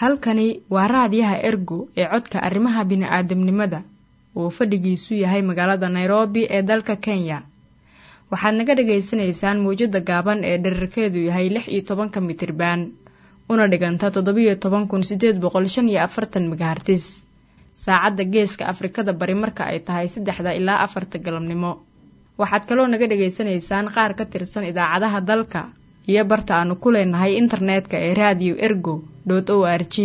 halkani waa raadiyaha ergo ee codka arrimaha bini'aadamnimada uu fadhigiisu yahay magaalada nairobi ee dalka kenya waxaad naga dhagaysanaysaan mawjadda gaaban ee dherarkeedu yahay lix iyo tobanka mitriban una dhiganta toddobiyo toban kun sideed boqol shan iyo afartan megahartis saacadda geeska afrikada bari marka ay tahay saddexda ilaa afarta galabnimo waxaad kaloo naga dhagaysanaysaan qaar ka tirsan idaacadaha dalka iyo barta aanu ku leenahay internetka ee radio ergo o r g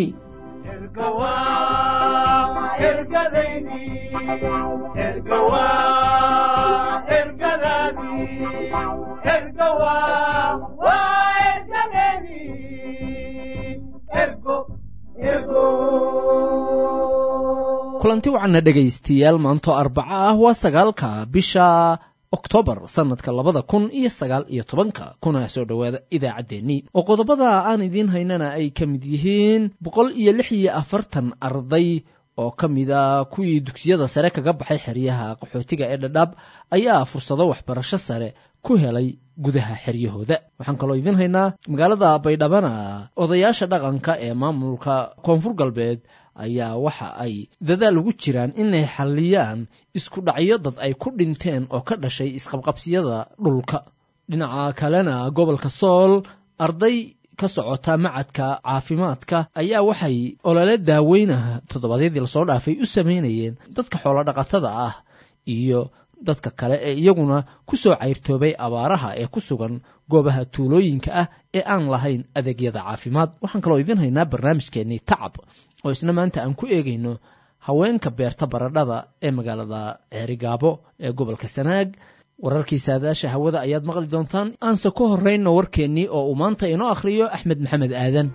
kulanti wacanna dhegaystayaal maanto arbaco ah waa sagaalka bisha oktoobar sanadka labada kun iyo sagaal iyo tobanka kuna soo dhowaada idaacaddeenii oo qodobada aan idiin haynana ay ka mid yihiin boqol iyo lix iyo afartan arday oo ka mida kuwii dugsiyada sare kaga baxay xeryaha qaxootiga ee dhadhaab ayaa fursado waxbarasho sare ku helay gudaha xeryahooda waxaan kaloo idiin haynaa magaalada baydhabana odayaasha dhaqanka ee maamulka koonfur galbeed ayaa waxa ay dadaal ugu jiraan inay xalliyaan isku dhacyo dad ay ku dhinteen oo ka dhashay isqabqabsiyada dhulka dhinaca kalena gobolka sool arday ka socota macadka caafimaadka ayaa waxay olole daaweynaha toddobaadyadii lasoo dhaafay u samaynayeen dadka xoolodhaqatada ah iyo dadka kale ee iyaguna ku soo cayrtoobay abaaraha ee ku sugan goobaha tuulooyinka ah ee aan lahayn adeegyada caafimaad waxaan kaloo idiin haynaa barnaamijkeennii tacab oo isna maanta aan ku eegayno haweenka beerta baradhada ee magaalada ceerigaabo ee gobolka sanaag wararkii saadaasha hawada ayaad maqli doontaan aanse ku horrayno warkeennii oo uu maanta inoo akhriyo axmed maxamed aadan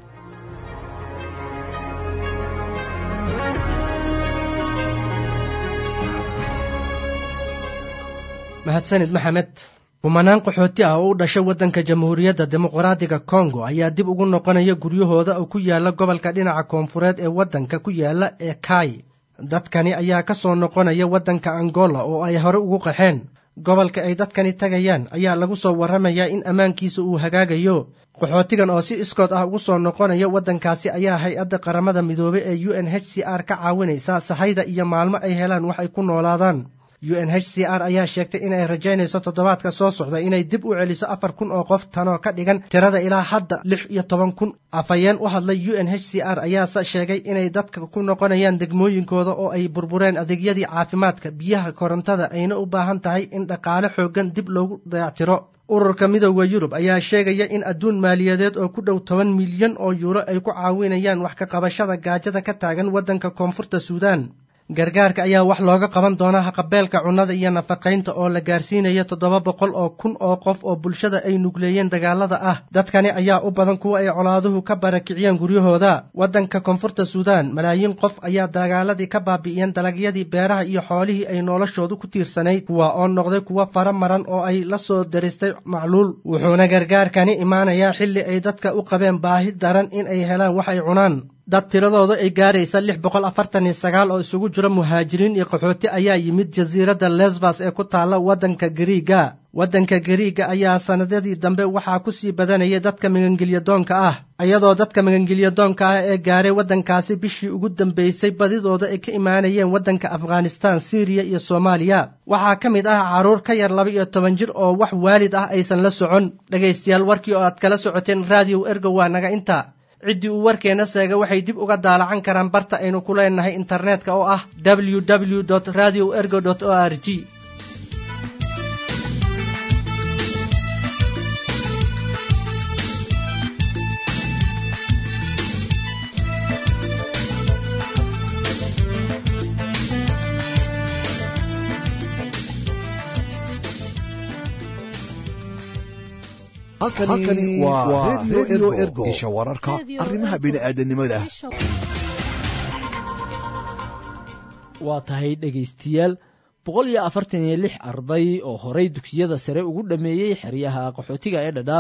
mahadsanid maxamed kumanaan qaxooti ah oo u dhashay waddanka jamhuuriyadda dimuqraadiga kongo ayaa dib ugu noqonaya guryahooda oo ku yaala gobolka dhinaca koonfureed ee waddanka ku yaala ee kai dadkani ayaa ka soo noqonaya waddanka angola oo ay hore ugu qaxeen gobolka ay dadkani tagayaan ayaa lagu soo warramayaa in ammaankiisa uu hagaagayo qaxootigan oo si iskood ah ugu soo noqonaya waddankaasi ayaa hay-adda qaramada midoobey ee u n h c r ka caawinaysa sahayda iyo maalmo ay helaan wax ay ku noolaadaan u n h c r ayaa sheegtay in ay rajaynayso toddobaadka soo socda inay dib u celiso afar kun oo qof tanoo ka dhigan tirada ilaa hadda lix iyo toban kun afhayeen u hadlay u n h c r ayaase sheegay inay dadka ku noqonayaan degmooyinkooda oo ay burbureen adeegyadii caafimaadka biyaha korontada ayna u baahan tahay in dhaqaale xooggan dib loogu dayactiro ururka midooda yurub ayaa sheegaya in adduun maaliyadeed oo ku dhow toban milyan oo yuuro ay ku caawinayaan wax ka qabashada gaajada ka taagan waddanka koonfurta suudaan gargaarka ayaa wax looga qaban doonaa haqabeelka cunnada iyo nafaqaynta oo la gaarsiinaya toddoba boqol oo kun oo qof oo bulshada ay nugleeyeen dagaalada ah dadkani ayaa u badan kuwa ay colaaduhu ka barakiciyeen guryahooda waddanka koonfurta suudaan malaayiin qof ayaa dagaaladii ka baabi'iyeen dalagyadii beeraha iyo xoolihii ay noloshoodu ku tiirsanayd kuwa oo noqday kuwa fara maran oo ay la soo daristay macluul wuxuuna gargaarkani imaanayaa xilli ay dadka u qabeen baahi daran in ay helaan wax ay cunaan dad tiradooda ay gaaraysa lix boqol afartan iyo sagaal oo isugu jira muhaajiriin iyo qaxooti ayaa yimid jasiiradda lesbas ee ku taalla waddanka gariiga waddanka gariiga ayaa sannadadii dambe waxaa ku sii badanayay dadka magangelyadoonka ah iyadoo dadka magangelyadoonka ah ee gaaray waddankaasi bishii ugu dambaysay badidooda ay ka imaanayeen waddanka afghanistan siriya iyo soomaaliya waxaa ka mid ah carruur ka yar laba iyo toban jir oo wax waalid ah aysan la socon dhegaystayaal warkii oo aad kala socoteen raadiyow ergo waa naga inta ciddii uu warkeenna seega waxay dib uga daalacan karaan barta aynu ku leenahay internetka oo ah www radio ergo o r g halkani waa redio ergo isha wararka arrimaha bini'aadanimada waa tahay dhegaystayaal boqol iyo afartan iyo lix arday oo horay dugsiyada sare ugu dhammeeyey xeryaha qaxootiga ee dhadhaab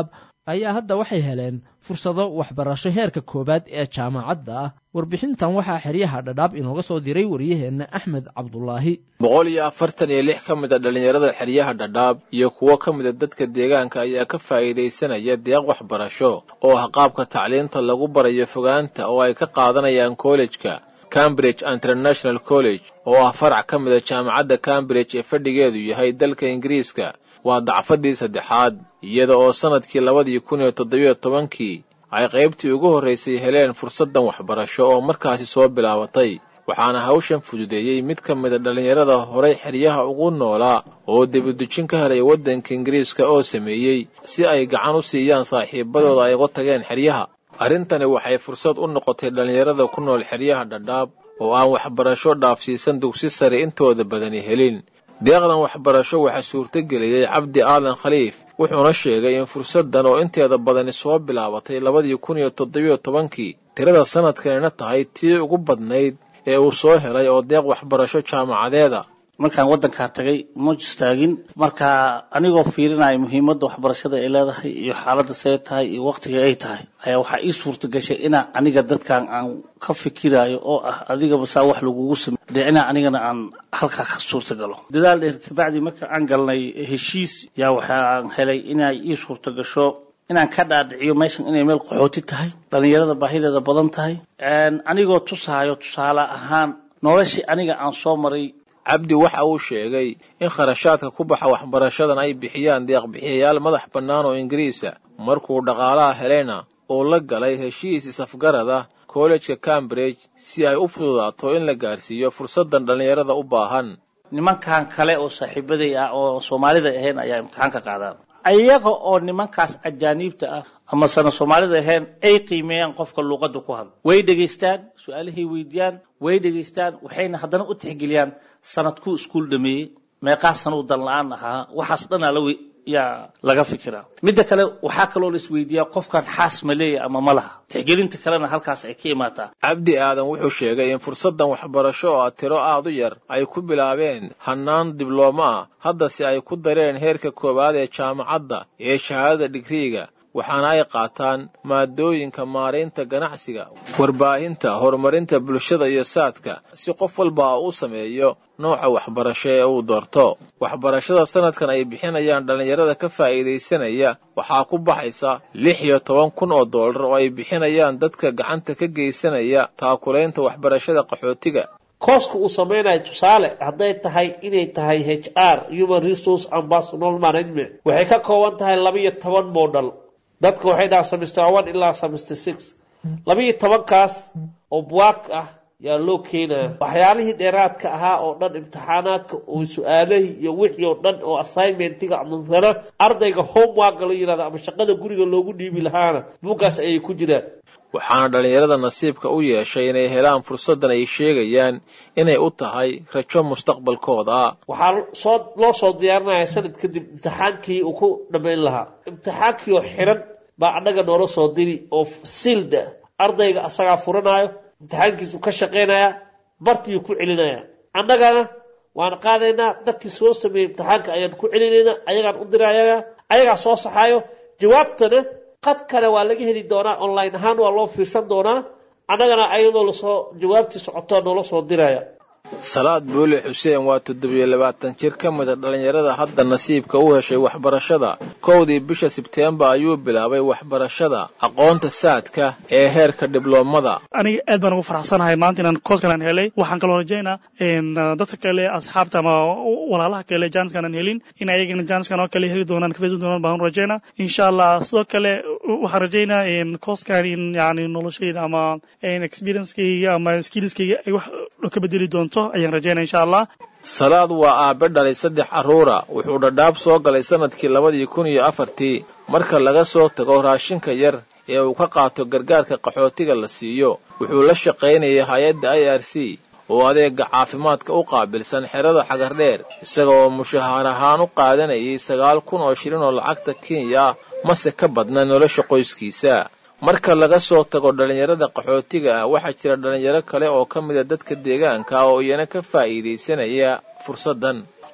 ayaa hadda waxay heleen fursado waxbarasho heerka koowaad ee jaamacadda ah warbixintan waxaa xeryaha dhadhaab inooga soo diray waryaheenna axmed cabdulaahi boqol iyo afartan iyo lix ka mid a dhallinyarada xeryaha dhadhaab iyo kuwo ka mida dadka deegaanka ayaa ka faa'iidaysanaya deeq waxbarasho oo ah qaabka tacliinta lagu barayo fogaanta oo ay ka qaadanayaan kollejka cambridge international college oo ah farac ka mida jaamacadda cambridge ee fadhigeedu yahay dalka ingiriiska waa dacfadii saddexaad iyada oo sannadkii labadii kun iyo toddobiyo tobankii ay qaybtii ugu horraysay heleen fursaddan waxbarasho oo markaasi soo bilaabatay waxaana hawshan fududeeyey mid ka mida dhallinyarada horay xeryaha ugu noolaa oo debadujin ka helay waddanka ingiriiska oo sameeyey si ay gacan u siiyaan saaxiibadooda ay uga tageen xeryaha arrintani waxay fursad u noqotay dhallinyarada ku nool xeryaha dhadhaab oo aan waxbarasho dhaafsiisan dugsi sare intooda badani helin deeqdan waxbarasho waxaa suurtageliyey cabdi aadan khaliif wuxuuna sheegay in fursaddan oo inteeda badani soo bilaabatay labadii kun iyo toddobiyo tobankii tirada sannadkanina tahay tii ugu badnayd ee uu soo helay oo deeq waxbarasho jaamacadeeda markaan waddankaa tagay ma istaagin marka anigoo fiirinaya muhiimadda waxbarashada ay leedahay iyo xaaladda see tahay iyo waqtiga ay tahay ayaa waxaa ii suurta gashay inaa aniga dadkan aan ka fikirayo oo ah adigaba saa wax lagugu samey dee inaa anigana aan halkaa ka suurta galo dadaal dheer kabacdi marka aan galnay heshiis yaa waxaan helay inay ii suurta gasho inaan ka dhaadhiciyo meeshan inay meel qaxooti tahay dhallinyarada baahideeda badan tahay anigoo tusaayo tusaale ahaan noloshii aniga aan soo maray cabdi waxa uu sheegay in kharashaadka ku baxa waxbarashadan ay bixiyaan deeqbixiyayaal madax bannaan oo ingiriisa markuu dhaqaalaha helayna uu la galay heshiis isafgarad ah kollejka cambridge si ay u fududaato in la gaarsiiyo fursaddan dhallinyarada u baahan nimankan kale oo saaxiibaday ah oo soomaalida ahayn ayaa imtixaanka qaadaan ayaga oo nimankaas ajaaniibta ah ama sana soomaalida ahayn ay qiimeeyaan qofka luuqadda ku hadla way dhegaystaan su-aalahay weydiiyaan way dhegaystaan waxayna haddana u tixgeliyaan sanadkuu iskuul dhameeyey meeqaasan uu dan la-aan ahaa waxaas dhanaa la yaa laga fikiraa midda kale waxaa kaloo la isweydiiyaa qofkan xaas ma leeya ama ma laha tixgelinta kalena halkaas ay ka imaataa cabdi aadan wuxuu sheegay in fursaddan waxbarasho oo ah tiro aad u yar ay ku bilaabeen hannaan diblooma ah haddase ay ku dareen heerka koowaad ee jaamacadda ee shahaadada digriiga waxaana ay qaataan maadooyinka maaraynta ganacsiga warbaahinta horumarinta bulshada iyo saadka si qof walba u sameeyo nooca waxbarasho ee uu doorto waxbarashada sannadkan ay bixinayaan dhallinyarada ka faa'iidaysanaya waxaa ku baxaysa lix iyo toban kun oo dollar oo ay bixinayaan dadka gacanta ka geysanaya taakulaynta waxbarashada qaxootiga kooska uu samaynayo tusaale hadday tahay inay tahay h r human resource and personal management waxay ka kooban tahay laba iyo toban model dadka waxay dhahaan semester one ilaa semester six laba iyo tobankaas oo buwaag ah yaa loo keenaya waxyaalihii dheeraadka ahaa oo dhan imtixaanaadka oo su-aalahii iyo wixii oo dhan oo assignmentiga masala ardayga homeworka la yihahdo ama shaqada guriga loogu dhiibi lahaana buuggaas ayay ku jiraan waxaana dhallinyarada nasiibka u yeeshay inay helaan fursaddan ay sheegayaan inay u tahay rajo mustaqbalkooda waxaa soo loo soo diyaarinaya sanad kadib imtixaankii uu ku dhammayn lahaa imtixaankii oo xiran baa annaga noola soo diri oo silda ardayga asagaa furanaayo imtixaankiisu ka shaqaynaya bartiiyuu ku celinaya annagana waan qaadaynaa dadkii soo sameeyey imtixaanka ayaan ku celinaynaa ayagaan u diraya ayagaa soo saxaayo jawaabtana qad kale waa laga heli doonaa online ahaan waa loo fiirsan doonaa annagana ayadoo lasoo jawaabtii socoto noola soo diraya salaad buule xuseen waa toddobiyo labaatan jir ka mida dhallinyarada hadda nasiibka u heshay waxbarashada kowdii bisha sebteembar ayuu bilaabay waxbarashada aqoonta saadka ee heerka dibloomada aniga aad baan ugu faraxsanahay maanta inaan kooskan aan helay waxaan kaloo rajaynaa dadka kale asxaabta ama walaalaha kale jaaniskan aan helin in ayagana jaaniskan oo kale heli doonaan ka faisan doonaan baan rajaynaa insha allah sidoo kale waxaan rajaynaa kooskan in yani noloshayda ama experiencekayga ama skillskayga ay wax ka bedeli doonto ayaan rajaynaa insha allah salaad waa aabe dhalay saddex carruura wuxuu dhadhaab soo galay sannadkii labadii kun iyo afartii marka laga soo tago raashinka yar ee uu ka qaato gargaarka qaxootiga la siiyo wuxuu la shaqaynayay hay-adda i r c oo adeega caafimaadka u qaabilsan xerada xagardheer isaga oo mushahaar ahaan u qaadanayay sagaal kun oo shilin oo lacagta kenya ah mase ka badna nolosha qoyskiisa marka laga soo tago dhallinyarada qaxootiga ah waxaa jira dhallinyaro kale oo ka mida dadka deegaanka oo iyana ka faa'iidaysanaya fursaddan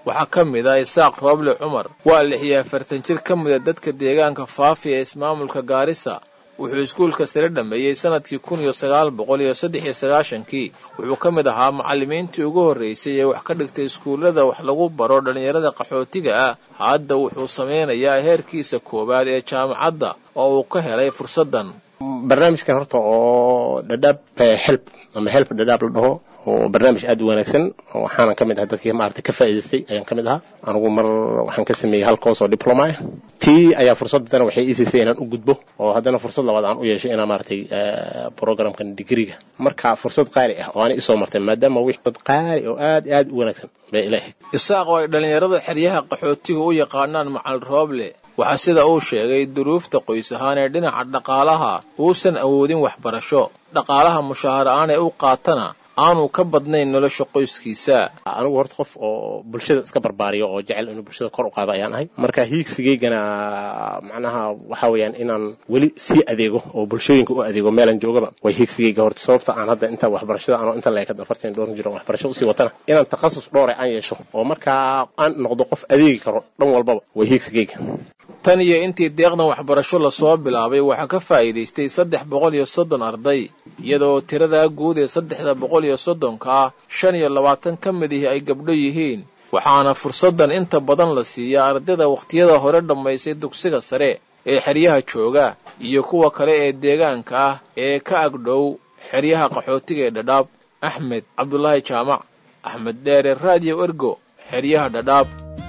waxaa ka mid ah isaaq rooble cumar waa lix iyo afartan jir ka mida dadka deegaanka faafi ee ismaamulka gaarisa wuxuu iskuulka sare dhammeeyey sanadkii kun iyo sagaal boqol iyo saddex iyo sagaashankii wuxuu ka mid ahaa macallimiintii ugu horraysay ee wax ka dhigtay iskuullada wax lagu baro dhallinyarada qaxootiga ah hadda wuxuu samaynayaa heerkiisa koowaad ee jaamacadda oo uu ka helay fursaddan barnaamijkan horta oo dhadhaab help ama help dhadhaab la dhaho oo barnaamij aad u wanaagsan waxaana ka mid ah dadkii maaragtay ka faa'iidaystay ayaan ka mid ahaa anigu mar waxaan ka sameeyey hal course oo diploma ah tii ayaa fursadana waxay ii siisay inaan u gudbo oo haddana fursad labaad aan u yeeshay inaan maaragtay programkan digriga marka fursad qaali ah oo aanay isoo martay maadaama wix dad qaali oo aad aad u wanaagsan bay ila ahayd isaaq oo ay dhallinyarada xeryaha qaxootiga u yaqaanaan macal rooble waxaa sida uu sheegay duruufta qoys ahaan ee dhinaca dhaqaalaha uusan awoodin waxbarasho dhaqaalaha mushaahar aan ee u qaatana aanu ka badnayn nolosha qoyskiisa anigu horta qof oo bulshada iska barbaariyo oo jecel inuu bulshada kor u qaado ayaan ahay marka hiigsigaygana macnaha waxa weeyaan inaan weli sii adeego oo bulshooyinka u adeego meelan joogaba way hiigsigayga horta sababta aan hadda inta waxbarashada anoo inta leekad afartan dhowr jiro waxbarasho usii watana inaan takhasus dhoore aan yeesho oo markaa aan noqdo qof adeegi karo dhan walbaba way hiigsigayga tan iyo intii deeqdan waxbarasho lasoo bilaabay waxaa ka faa'iidaystay saddex boqol iyo soddon arday iyadoo tiradaa guud ee saddexda boqol iyo soddonka ah shan iyo labaatan ka mid ihi ay gabdho yihiin waxaana fursaddan inta badan la siiyaa ardayda wakhtiyada hore dhammaysay dugsiga sare ee xeryaha jooga iyo kuwa kale ee deegaanka ah ee ka agdhow xeryaha qaxootiga ee dhadhaab axmed cabdulaahi jaamac axmed dheere raadiyo ergo xeryaha dhadhaab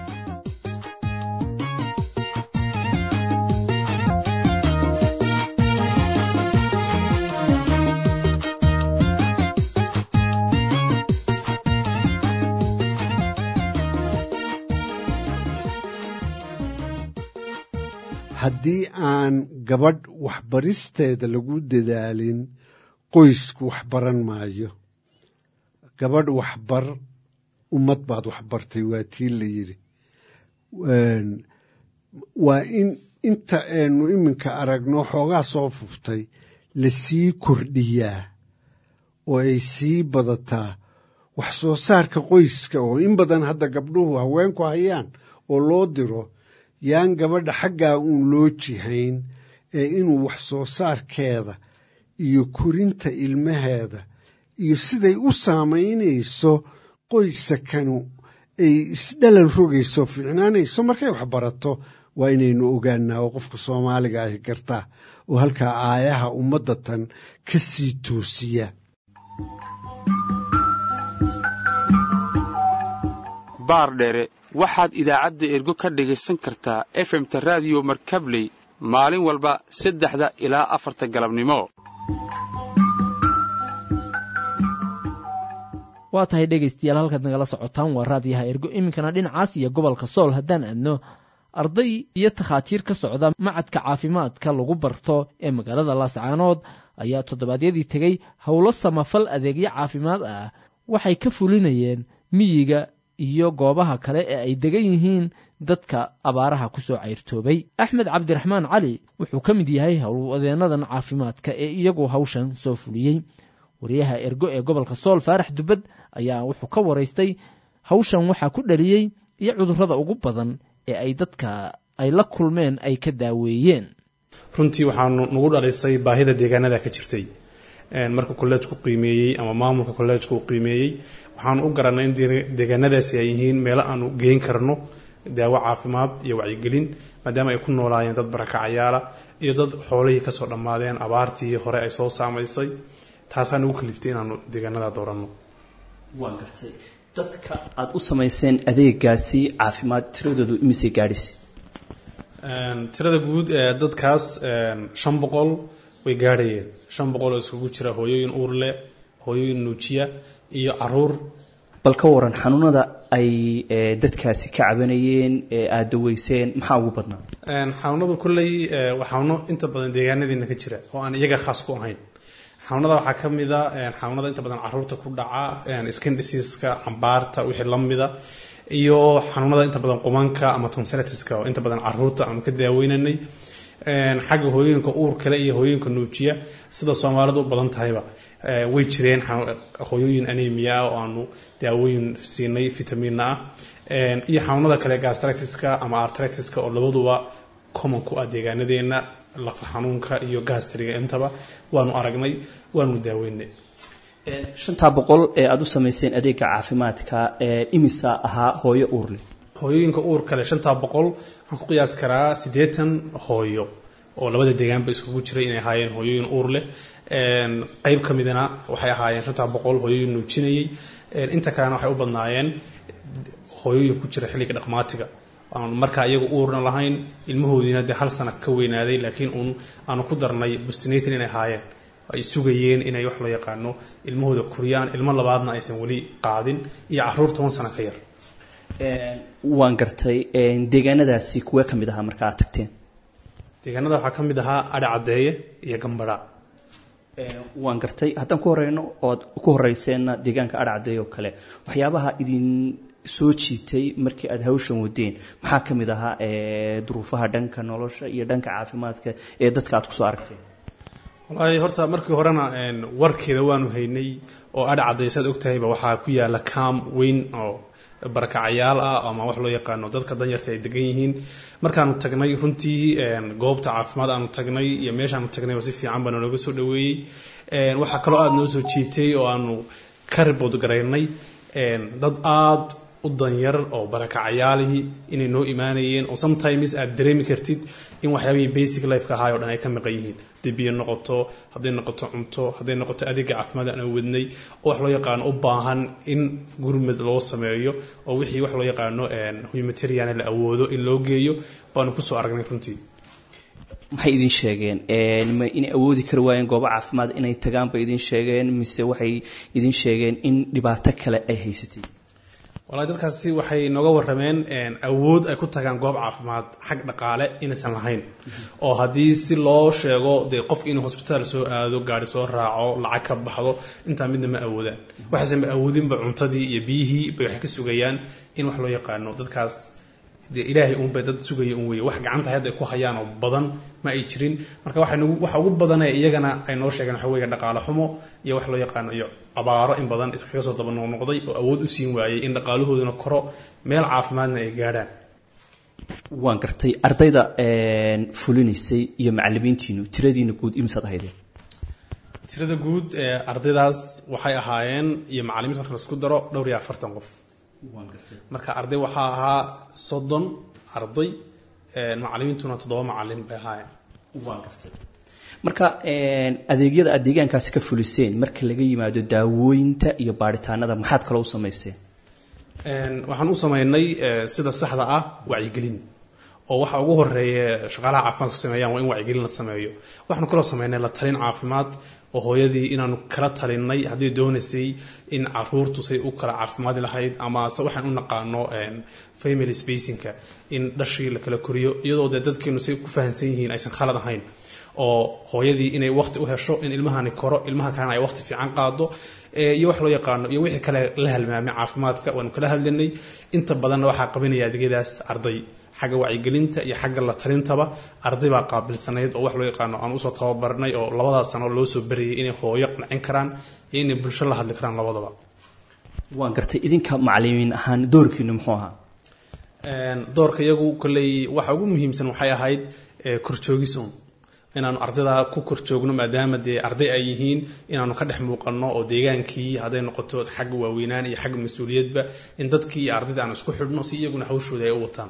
haddii aan gabadh waxbaristeeda lagu dadaalin qoysku waxbaran maayo gabadh waxbar ummad baad waxbartay waa tii la yidhi waa in inta aynu iminka aragno xoogaa soo fuftay lasii kordhiyaa oo ay sii badataa wax soo saarka qoyska oo in badan hadda gabdhuhu haweenku hayaan oo loo diro yaan gabadha xaggaa uun loo jihayn ee inuu wax soo saarkeeda iyo korinta ilmaheeda iyo siday u saamaynayso qoysakanu ay isdhalan rogayso fiicnaanayso markay wax barato waa inaynu ogaanaa oo qofka soomaaliga ahi gartaa oo halkaa aayaha ummadda tan ka sii toosiya baardheere waxaad idaacadda ergo ka dhegaysan kartaa efemta raadiyo markabley maalin walba saddexda ilaa afarta galabnimo waa tahay dhegaystayaal halkaad nagala socotaan waa raadiyaha ergo iminkana dhinacaas iyo gobolka sool haddaan aadno arday iyo takhaatiir ka socda macadka caafimaadka lagu barto ee magaalada laascaanood ayaa toddobaadyadii tegey howlo samafal adeegyo caafimaad ah waxay ka fulinayeen miyiga iyo goobaha kale ee ay degan yihiin dadka abaaraha ku soo cayrtoobay axmed cabdiraxmaan cali wuxuu ka mid yahay howlwadeennadan caafimaadka ee iyagu hawshan soo fuliyey wariyaha ergo ee gobolka sool faarax dubbad ayaa wuxuu ka waraystay hawshan waxaa ku dhaliyey iyo cudurrada ugu badan ee ay dadka ay la kulmeen ay ka daaweeyeen runtii waxaanu nagu dhalisay baahida deegaanada ka jirtay marka kolleejku qiimeeyey ama maamulka kolleejka uu qiimeeyey waxaanu u garanay in deegaanadaasi ay yihiin meelo aanu geyn karno daawo caafimaad iyo wacyigelin maadaama ay ku noolaayeen dad barakacayaala iyo dad xoolihii kasoo dhammaadeen abaartii hore ay soo saamaysay taasaa nagu kaliftay inaanu deegaanada dooranno waan gartay dadka aada u samayseen adeegaasi caafimaad tiradoodu imisay gaadhisa tirada guud ee dadkaas shan boqol way gaadhayeen shan boqol oo iskugu jira hooyooyin uur leh hooyooyin nuujiya iyo caruur bal ka waran xanuunada ay dadkaasi ka cabanayeen ee aada daweyseen maxaa ugu badnaa xanuunadu kolley waa xanuuno inta badan deegaanadiina ka jira oo aan iyaga khaas ku ahayn xanuunada waxaa ka mid a xanuunada inta badan caruurta ku dhaca skin diseaska cambaarta wixii la mida iyo xanuunada inta badan qumanka ama tonsilitiska oo inta badan caruurta aanu ka daaweynanay xagga hooyooyinka uur kale iyo hooyooyinka nuujiya sida soomaalidu u badan tahayba way jireen hooyooyin anemia ah oo aanu daawooyin siinay vitamiinna ah iyo xanuunada kale gastractiska ama artractiska oo labaduba common ku ah deegaanadeena lafa xanuunka iyo gastriga intaba waanu aragnay waanu daaweynay shantaa boqol ee aada u samayseen adeega caafimaadka imisa ahaa hooyo uurle hooyooyinka uur kale shantaa boqol waxaan ku qiyaasi karaa siddeetan hooyo oo labada deegaanba iskugu jiray inay ahaayeen hooyooyin uur leh qeyb ka midana waxay ahaayeen shantaa boqol hooyooyin nuujinayay inta kalena waxay u badnaayeen hooyooyin ku jira xilliga dhaqmaatiga aanu markaa iyagu uurna lahayn ilmahoodiina dee hal sana ka weynaaday laakiin uun aanu ku darnay bustinatin inay ahaayeen ay sugayeen inay wax loo yaqaano ilmahooda kuriyaan ilmo labaadna aysan weli qaadin iyo caruur toban sano ka yar waan gartay deegaanadaasi kuwee ka mid ahaa marka aad tagteen deegaanada waxaa ka mid ahaa adha caddeeye iyo gambadha waan gartay haddaan ku horeyno ood ku horeyseenna deegaanka adha caddeeye oo kale waxyaabaha idin soo jiitay markii aada hawshan wadeen maxaa ka mid ahaa duruufaha dhanka nolosha iyo dhanka caafimaadka ee dadka aad kusoo aragteen wallaahi horta markii horena warkeeda waanu haynay oo adha caddeeye saad ogtahayba waxaa ku yaala kaam weyn oo barakacayaal ah ama wax loo yaqaano dadka danyarta ay degan yihiin markaanu tagnay runtii goobta caafimaad aanu tagnay iyo meeshaanu tagnayba si fiican baa nalooga soo dhaweeyey waxaa kaloo aada noo soo jiitay oo aanu ka ribood garaynay dad aada u danyar oo barakacayaalihii inay noo imaanayeen oo sometimes aad dareemi kartid in waxyaabihii basic lifeka ahaay o dhan ay ka maqan yihiin hadday biyo noqoto hadday noqoto cunto hadday noqoto adeega caafimaad aan wadnay oo wax loo yaqaano u baahan in gurmad loo sameeyo oo wixii wax loo yaqaano humanitarian la awoodo in loo geeyo baanu kusoo aragnay runtii maxay idin sheegeen ma inay awoodi kari waayeen goobo caafimaad inay tagaan bay idin sheegeen mise waxay idin sheegeen in dhibaato kale ay haysatay walahi dadkaasi waxay nooga warrameen awood ay ku tagaan goob caafimaad xag dhaqaale inaysan lahayn oo haddii si loo sheego dee qofka inuu hosbitaal soo aado gaari soo raaco lacag ka baxdo intaa midna ma awoodaan waxaysan ma awoodinba cuntadii iyo biyihii bay waxay ka sugayaan in wax loo yaqaano dadkaas dee ilaahay uunbay dad sugaya un weye wax gacanta hadda ay ku hayaan oo badan ma ay jirin marka waxa nagu waxa ugu badanee iyagana ay noo sheegeen waxa weeye dhaqaale xumo iyo wax loo yaqaano iyo abaaro in badan iskaga soo daba noqnoqday oo awood u siin waayey in dhaqaalahooduna koro meel caafimaadna ay gaadhaan waan gartay ardayda fulinaysay iyo macalimiintiinu tiradiina guud imisaad ahaydeen tirada guud ee ardaydaas waxay ahaayeen iyo macalimiinta marka laisku daro dhowr iyo afartan qof marka arday waxaa ahaa soddon arday macalimiintuna toddoba macalin bay ahaayeen waan gartay marka adeegyada aad deegaankaasi ka fuliseen marka laga yimaado daawooyinta iyo baaritaanada maxaad kaloo u samayseen waxaan u samaynay sida saxda ah wacyigelin oo waxa ugu horeeya shaqaalaha caafimaadku sameeyaan waa in wacyigelin la sameeyo waxaanu kaloo sameynay la talin caafimaad oo hooyadii inaanu kala talinay haddii doonaysay in caruurtu say u kala caafimaadi lahayd ama se waxaan u naqaano family spacingka in dhashii la kala koriyo iyadoo dee dadkeenu say ku fahamsan yihiin aysan khalad ahayn oo hooyadii inay waqti u hesho in ilmahani koro ilmaha kalena ay waqti fiican qaado iyo wax loo yaqaano iyo wixii kale la halmaamay caafimaadka waanu kala hadlanay inta badanna waxaa qabanaya adeegyadaas arday xagga wacyigelinta iyo xagga la talintaba arday baa qaabilsanayd oo wax loo yaqaano aan usoo tababarnay oo labadaas sano loo soo barayay inay hooyo qancin karaan iyo inay bulsho la hadli karaan labadaba waan gartay idinka macalimiin ahaan doorkiinu muxuu ahaa doorka iyagu kolley waxa ugu muhiimsan waxay ahayd korjoogis un inaanu ardayda ku korjoogno maadaama dee arday ay yihiin inaanu ka dhex muuqanno oo deegaankii hadday noqoto xagga waaweynaan iyo xagga mas-uuliyadba in dadkii iyo ardayda aanu isku xidhno si iyaguna hawshooda ay u wataan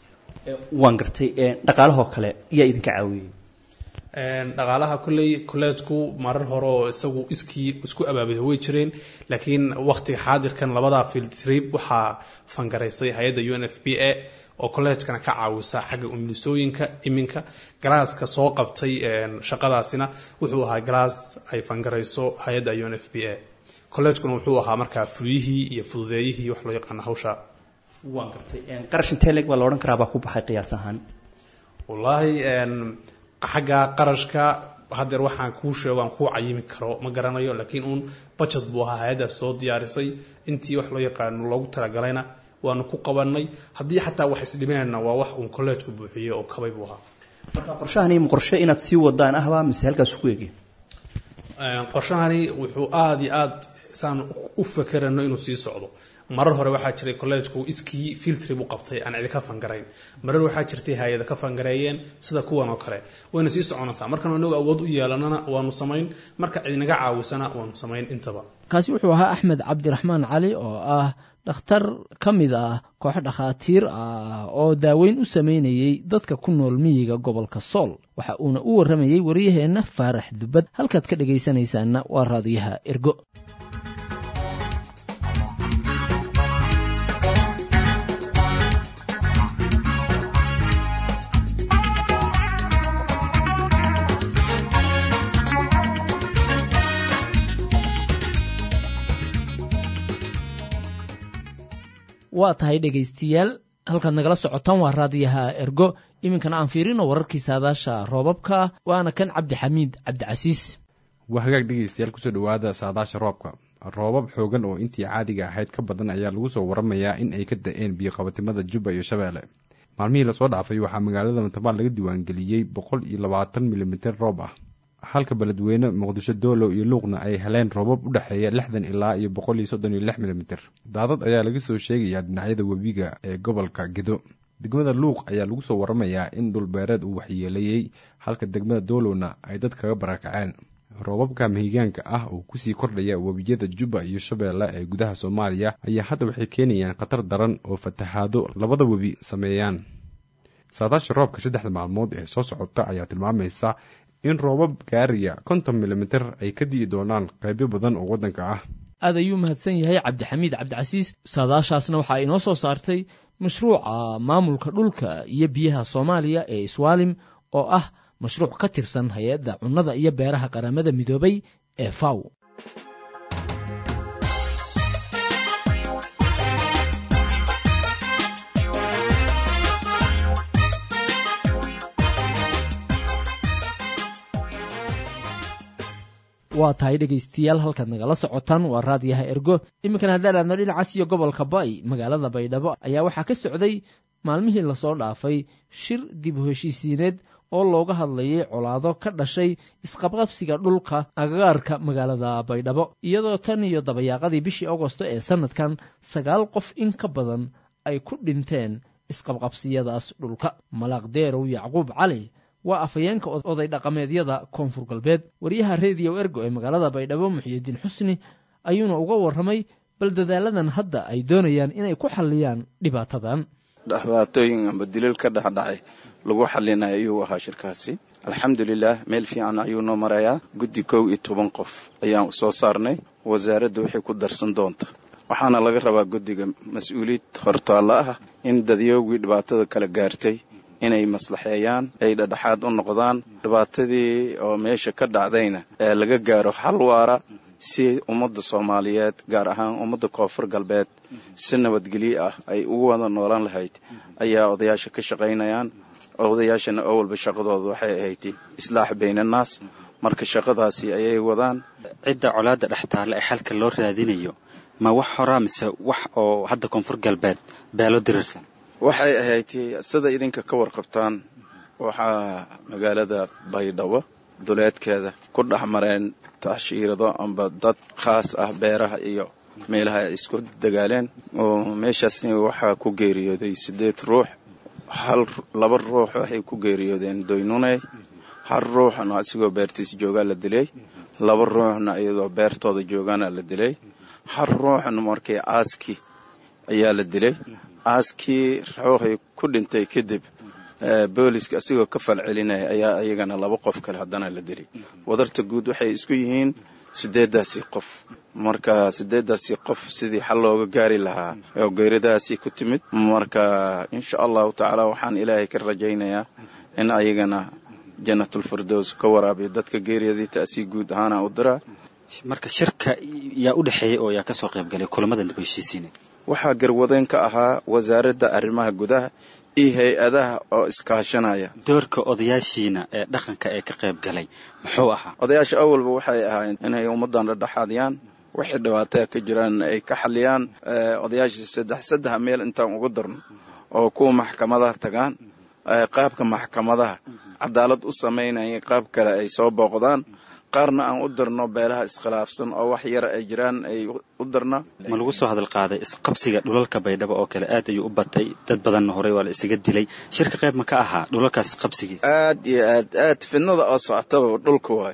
waan gartay dhaqaalahoo kale yaa idinka caawiyey dhaqaalaha kolley kolleejku marar hore oo isagu iskii isku abaabida way jireen laakiin waqtiga xaadirkan labada field trip waxaa fangaraysay hay-adda u n f p a oo kolleejkana ka caawisa xagga umulisooyinka iminka galaaska soo qabtay shaqadaasina wuxuu ahaa galaas ay fangarayso hay-adda u n f p a kolleejkuna wuxuu ahaa markaa fuliyihii iyo fududeeyihii wax loo yaqaano hawsha waan gartay qarash intee leeg baa la odhan karaa baa ku baxay qiyaas ahaan wallaahi xagga qarashka haddeer waxaan kuu sheego aan kuu cayimi karo ma garanayo laakiin uun budget buu ahaa hay-addaas soo diyaarisay intii wax loo yaqaano loogu talagalayna waanu ku qabanay haddii xataa wax isdhimeenna waa wax uun kolleejku buuxiyey oo kabay buu ahaa marka qorshahani ma qorshe inaad sii wadaan ahbaa mise halkaas ku eegay qorshahani wuxuu aada iyo aad saan u fakerano inuu sii socdo marar hore waxaa jiray collegeku iskii filtrib u qabtay aan cidi ka fangarayn marar waxaa jirtay hay-ada ka fangareeyeen sida kuwan oo kale wayna sii soconaysaa markan inagu awood u yeelanana waanu samayn marka cidinaga caawisana waanu samayn intaba kaasi wuxuu ahaa axmed cabdiraxmaan cali oo ah dhakhtar ka mid ah koox dhakhaatiir ah oo daaweyn u sameynayey dadka ku nool miyiga gobolka sool waxa uuna u warramayey waryaheenna faarax dubad halkaad ka dhegaysanaysaanna waa raadiyaha ergo waa tahay dhegaystayaal halkaad nagala socotaan waa raadiyaha ergo iminkana aan fiirino wararkii saadaasha roobabka waana kan cabdixamiid cabdicasiis waa hagaag dhegaystayaal kusoo dhowaada saadaasha roobka roobab xoogan oo intii caadiga ahayd ka badan ayaa lagu soo waramayaa in ay ka da-een biyoqabatimada jubba iyo shabeelle maalmihii lasoo dhaafay waxaa magaalada matabaal laga diiwaangeliyey boqol iyo labaatan milimiter roob ah halka beledweyne muqdisho doolow iyo luuqna ay heleen roobab u dhexeeya lixdan ilaa iyo boqol iyo soddon iyo lix milimiter daadad ayaa laga soo sheegayaa dhinacyada webiga ee gobolka gedo degmada luuq ayaa lagu soo waramayaa in dhulbeereed uu waxyeeleeyey halka degmada doolowna ay dad kaga barakaceen roobabka mahigaanka ah oo kusii kordhaya webiyada jubba iyo shabeelle ee gudaha soomaaliya ayaa hadda waxay keenayaan khatar daran oo fatahaado labada webi sameeyaan saadaasha roobka saddexda maalmood ee soo socota ayaa tilmaamaysa in roobab gaaraya konton milimiter ay ka di'i doonaan qaybo badan oo waddanka ah aad ayuu mahadsan yahay cabdixamiid cabdicasiis saadaashaasna waxaa inoo soo saartay mashruuca maamulka dhulka iyo biyaha soomaaliya ee iswaalim oo ah mashruuc ka tirsan hay-adda cunnada iyo beeraha qaramada midoobay ee faw waa tahay dhegaystayaal halkaad nagala socotaan waa raadiyaha ergo iminkana haddaan aadno dhinacaas iyo gobolka ba'i magaalada baydhabo ayaa waxaa ka socday maalmihii lasoo dhaafay shir dib u heshiisiineed oo looga hadlayay colaado ka dhashay isqabqabsiga dhulka agagaarka magaalada baydhabo iyadoo tan iyo dabayaaqadii bishii agosto ee sannadkan sagaal qof in ka badan ay ku dhinteen isqabqabsiyadaas dhulka malaaq deerow yacquub cali waa afhayeenka oday dhaqameedyada koonfur galbeed waryaha rediyo ergo ee magaalada baydhabo muxiyidiin xusni ayuuna uga warramay bal dadaaladan hadda ay doonayaan inay ku xalliyaan dhibaatadan dhibaatooyin amba dilil ka dhexdhacay lagu xalinaya ayuu ahaa shirkaasi alxamdulilah meel fiican ayuu noo marayaa guddi kow iyo toban qof ayaan soo saarnay wasaaradda waxay ku darsan doonta waxaana laga rabaa guddiga mas-uuliyad hortaallo ah in dadyoogii dhibaatada kala gaartay inay maslaxeeyaan ay dhadhexaad u noqdaan dhibaatadii oo meesha ka dhacdayna ee laga gaaro xal waara si ummadda soomaaliyeed gaar ahaan ummadda koonfur galbeed si nabadgelyo ah ay ugu wada noolaan lahayd ayaa odayaasha ka shaqaynayaan odayaashana oo walba shaqadooda waxay ahayd islaax baynannaas marka shaqadaasi ayay wadaan cidda colaadda dhex taalla ee xalka loo raadinayo ma wax horaa mise wax oo hadda koonfur galbeed beelo dirirsan waxay ahayd sida idinka ka warqabtaan waxaa magaalada baydhabo duleedkeeda ku dhex mareen tacshiirado amba dad khaas ah beeraha iyo meelaha ay isku dagaaleen oo meeshaasni waxaa ku geeriyooday siddeed ruux hal laba ruux waxay ku geeriyoodeen doynuney hal ruuxna asigoo beertiis joogaa la dilay laba ruuxna iyadoo beertooda joogaana la dilay hal ruuxna markii aaskii ayaa la dilay aaskii ruuxii ku dhintay kadib booliska asigoo ka falcelinaya ayaa iyagana laba qof kale haddana la dilay wadarta guud waxay isku yihiin sideedaasi qof marka sideedaasi qof sidii xal looga gaari lahaa oo geeridaasi ku timid marka insha allahu tacaala waxaan ilaahay ka rajaynayaa in ayagana janatulfirdows ka waraabiyo dadka geeriyadii taasii guud ahaana u diraa marka shirka yaa u dhexeeya oo yaa kasoo qayb galay kulamada dib heshiisiineed waxaa garwadeen ka ahaa wasaaradda arrimaha gudaha iyo hay-adaha oo iskaashanaya doorka odayaashiina ee dhaqanka ee ka qayb galay muxuu ahaa odayaasha awalba waxay ahaayeen inay ummaddan dhadhexaadiyaan wixii dhibaataya ka jiraan ay ka xaliyaan odayaasha saddex saddex meel intaan ugu darno oo kuwa maxkamadaha tagaan qaabka maxkamadaha cadaalad u samaynaya qaab kale ay soo booqdaan qaarna aan u dirno beelaha iskhilaafsan oo wax yar ay jiraan ay u dirna ma lagu soo hadal qaaday isqabsiga dhulalka baydhabo oo kale aad ayuu u batay dad badanna horey waa la isaga dilay shirka qayb ma ka ahaa dhulalkaas qabsigiisa aad iyo aad aad fidnada oo socotaba dhulka waayo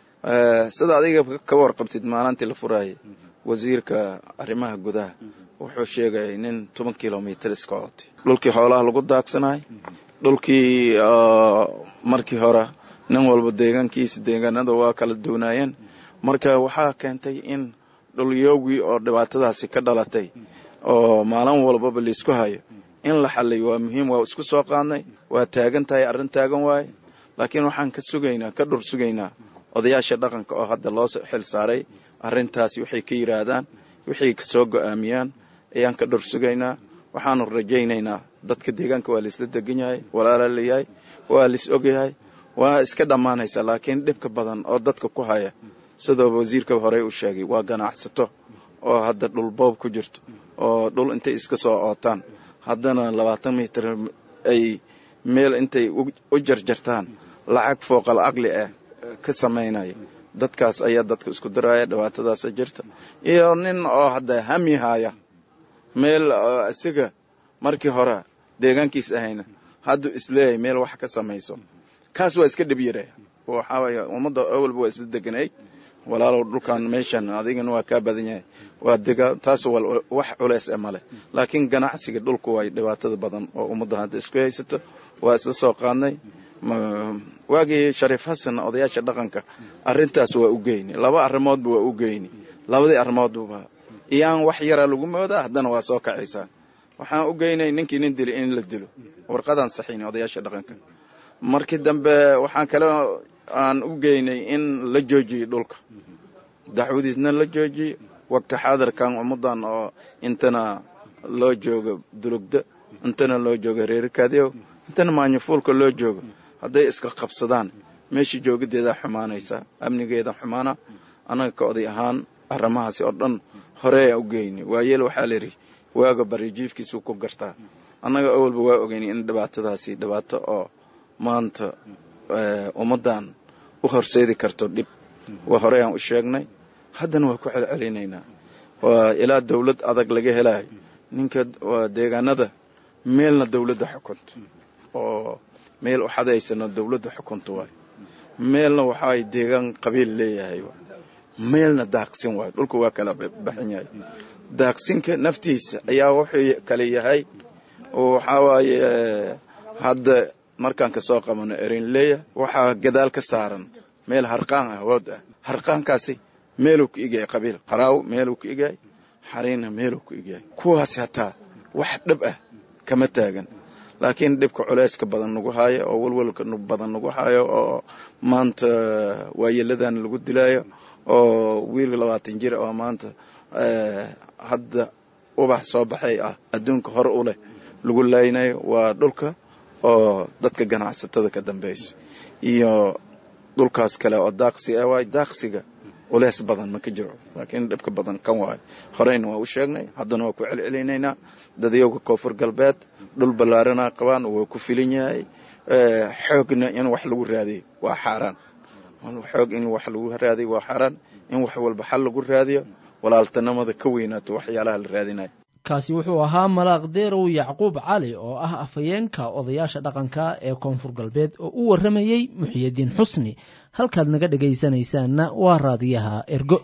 sida adiga ka warqabtid maalintii la furaayay wasiirka arrimaha gudaha wuxuu sheegayay nin toban kilomitr iska cotay dhulkii xoolaha lagu daagsanay dhulkii markii hore nin walba deegaankiisa deegaanada waa kala duunaayeen marka waxaa keentay in dhulyoogii oo dhibaatadaasi ka dhalatay oo maalin walbaba laisku hayo in la xaliyo waa muhiim waa isku soo qaadnay waa taagan tahay arrin taagan waaye laakiin waxaan ka sugaynaa ka dhur sugaynaa odayaasha dhaqanka oo hadda loo xil saaray arrintaasi waxay ka yidhaahdaan waxay soo go'aamiyaan ayaan ka dhur sugaynaa waxaanu rajaynaynaa dadka deegaanka waa laisla degan yahay walaala layahay waa lais ogyahay waa iska dhammaanaysa laakiin dhibka badan oo dadka ku haya sidoo wasiirka horey u sheegay waa ganacsato oo hadda dhul boob ku jirto oo dhul intay iska soo ootaan haddana labaatan mitir ay meel intay u jarjartaan lacag fooqal aqli ah ka samaynaya dadkaas ayaa dadka isku diraya dhibaatadaasa jirta iyo nin oo hadda hami haya meel isaga markii hore deegaankiis ahayna hadduu isleeyahay meel wax ka samayso kaas waa iska dhib yare waxaa waye ummadda awalba waa isla deganayd walaalow dhulkan meeshan adigana waa kaa badan yahay waa dega taas wax culeys e male laakiin ganacsiga dhulku way dhibaatada badan oo ummadda hadda isku haysato waa isla soo qaadnay waagii shariif xasan odayaasha dhaqanka arrintaas waa u geyni laba arrimoodba waa u geyni labadii arrimoodba iyaan wax yaraa lagu moodaa haddana waa soo kacaysaa waxaan u geynay ninkii nin dili in la dilo warqadaan saxiini odayaasha dhaqanka markii dambe waxaan kale aan u geynay in la joojiyo dhulka dacwadiisna la joojiyo waqti xaadirkan ummadan oo intana loo joogo dulugda intana loo joogo reerikaadiyow intana maanyafuulka loo joogo hadday iska qabsadaan meeshii joogadeedaa xumaanaysa amnigeeda xumaana annaga ka oday ahaan arrimahaasi oo dhan horeyaa u geyni waayeel waxaa layidhi waaga barijiifkiisuu ku gartaa annaga awalba waa ogeynay in dhibaatadaasi dhibaato oo maanta ummaddan u horseedi karto dhib waa horeyaan u sheegnay haddana waa ku celcelinaynaa waa ilaa dawlad adag laga helayo ninka waa deegaanada meelna dawladda xukunto oo meel u xadaysana dawladda xukunto waay meelna waxaay deegaan qabiil leeyahay meelna daaqsin waay dhulka waa kala baxan yahay daaqsinka naftiisa ayaa wuxuu kale yahay waxaa waaye hadda markaan kasoo qabano erinleya waxaa gadaal ka saaran meel harqaan ah wood ah harqaankaasi meeluu ku igyahay qabiil haraaw meeluu ku igyahay xariinna meeluu ku igyahay kuwaasi hataa wax dhib ah kama taagan laakiin dhibka culeyska badan nagu haayo oo walwalka badan nagu haayo oo maanta waayeeladan lagu dilaayo oo wiil labaatan jir oo maanta hadda ubax soo baxay ah adduunka hor u leh lagu laaynayo waa dhulka oo dadka ganacsatada ka dambeyso iyo dhulkaas kale oo daaqsi ah waay daaqsiga uleys badan ma ka jiro laakiin dhibka badan kan waayo horeyna waa u sheegnay haddana waa ku celcelinaynaa dadayowga koonfur galbeed dhul ballaarana qabaan waa ku filin yahay xoogna in wax lagu raadiyo waa xaaraan xoog in wax lagu raadiyo waa xaaraan in wax walba xal lagu raadiyo walaaltanimada ka weynaato waxyaalaha la raadinayo kaasi wuxuu ahaa malaaq deerow yacquub cali oo ah afhayeenka odayaasha dhaqanka ee koonfur galbeed oo u warramayey muxiyadiin xusni halkaad naga dhegaysanaysaanna waa raadiyaha ergo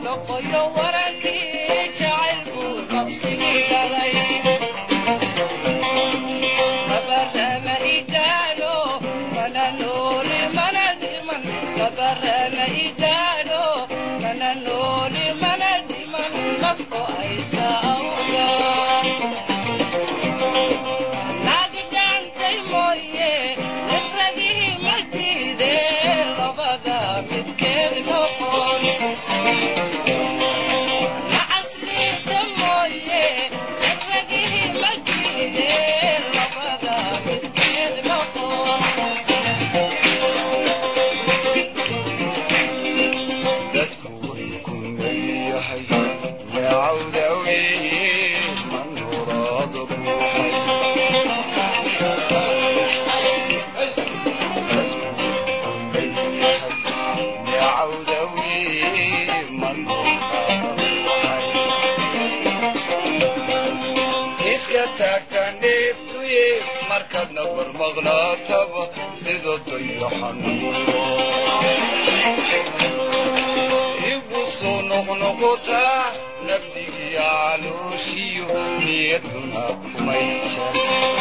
igu soo noqnoqotaa nabdigiya calooshiyo niyaduna kumay jar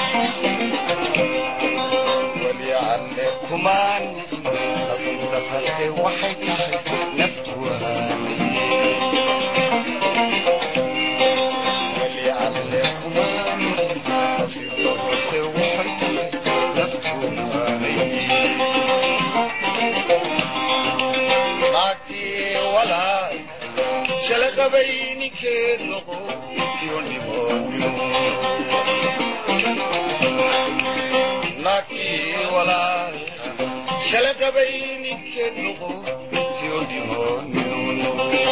weli alle kumaan nasiibda kase waxay tahay naftu weli alle kumaan nasiibda kase waxay tahay naftu shalaqabay ninkeed noqo iyo nimonimo naagtii walaalka shalaqabay ninkeed noqo iyo nimonimo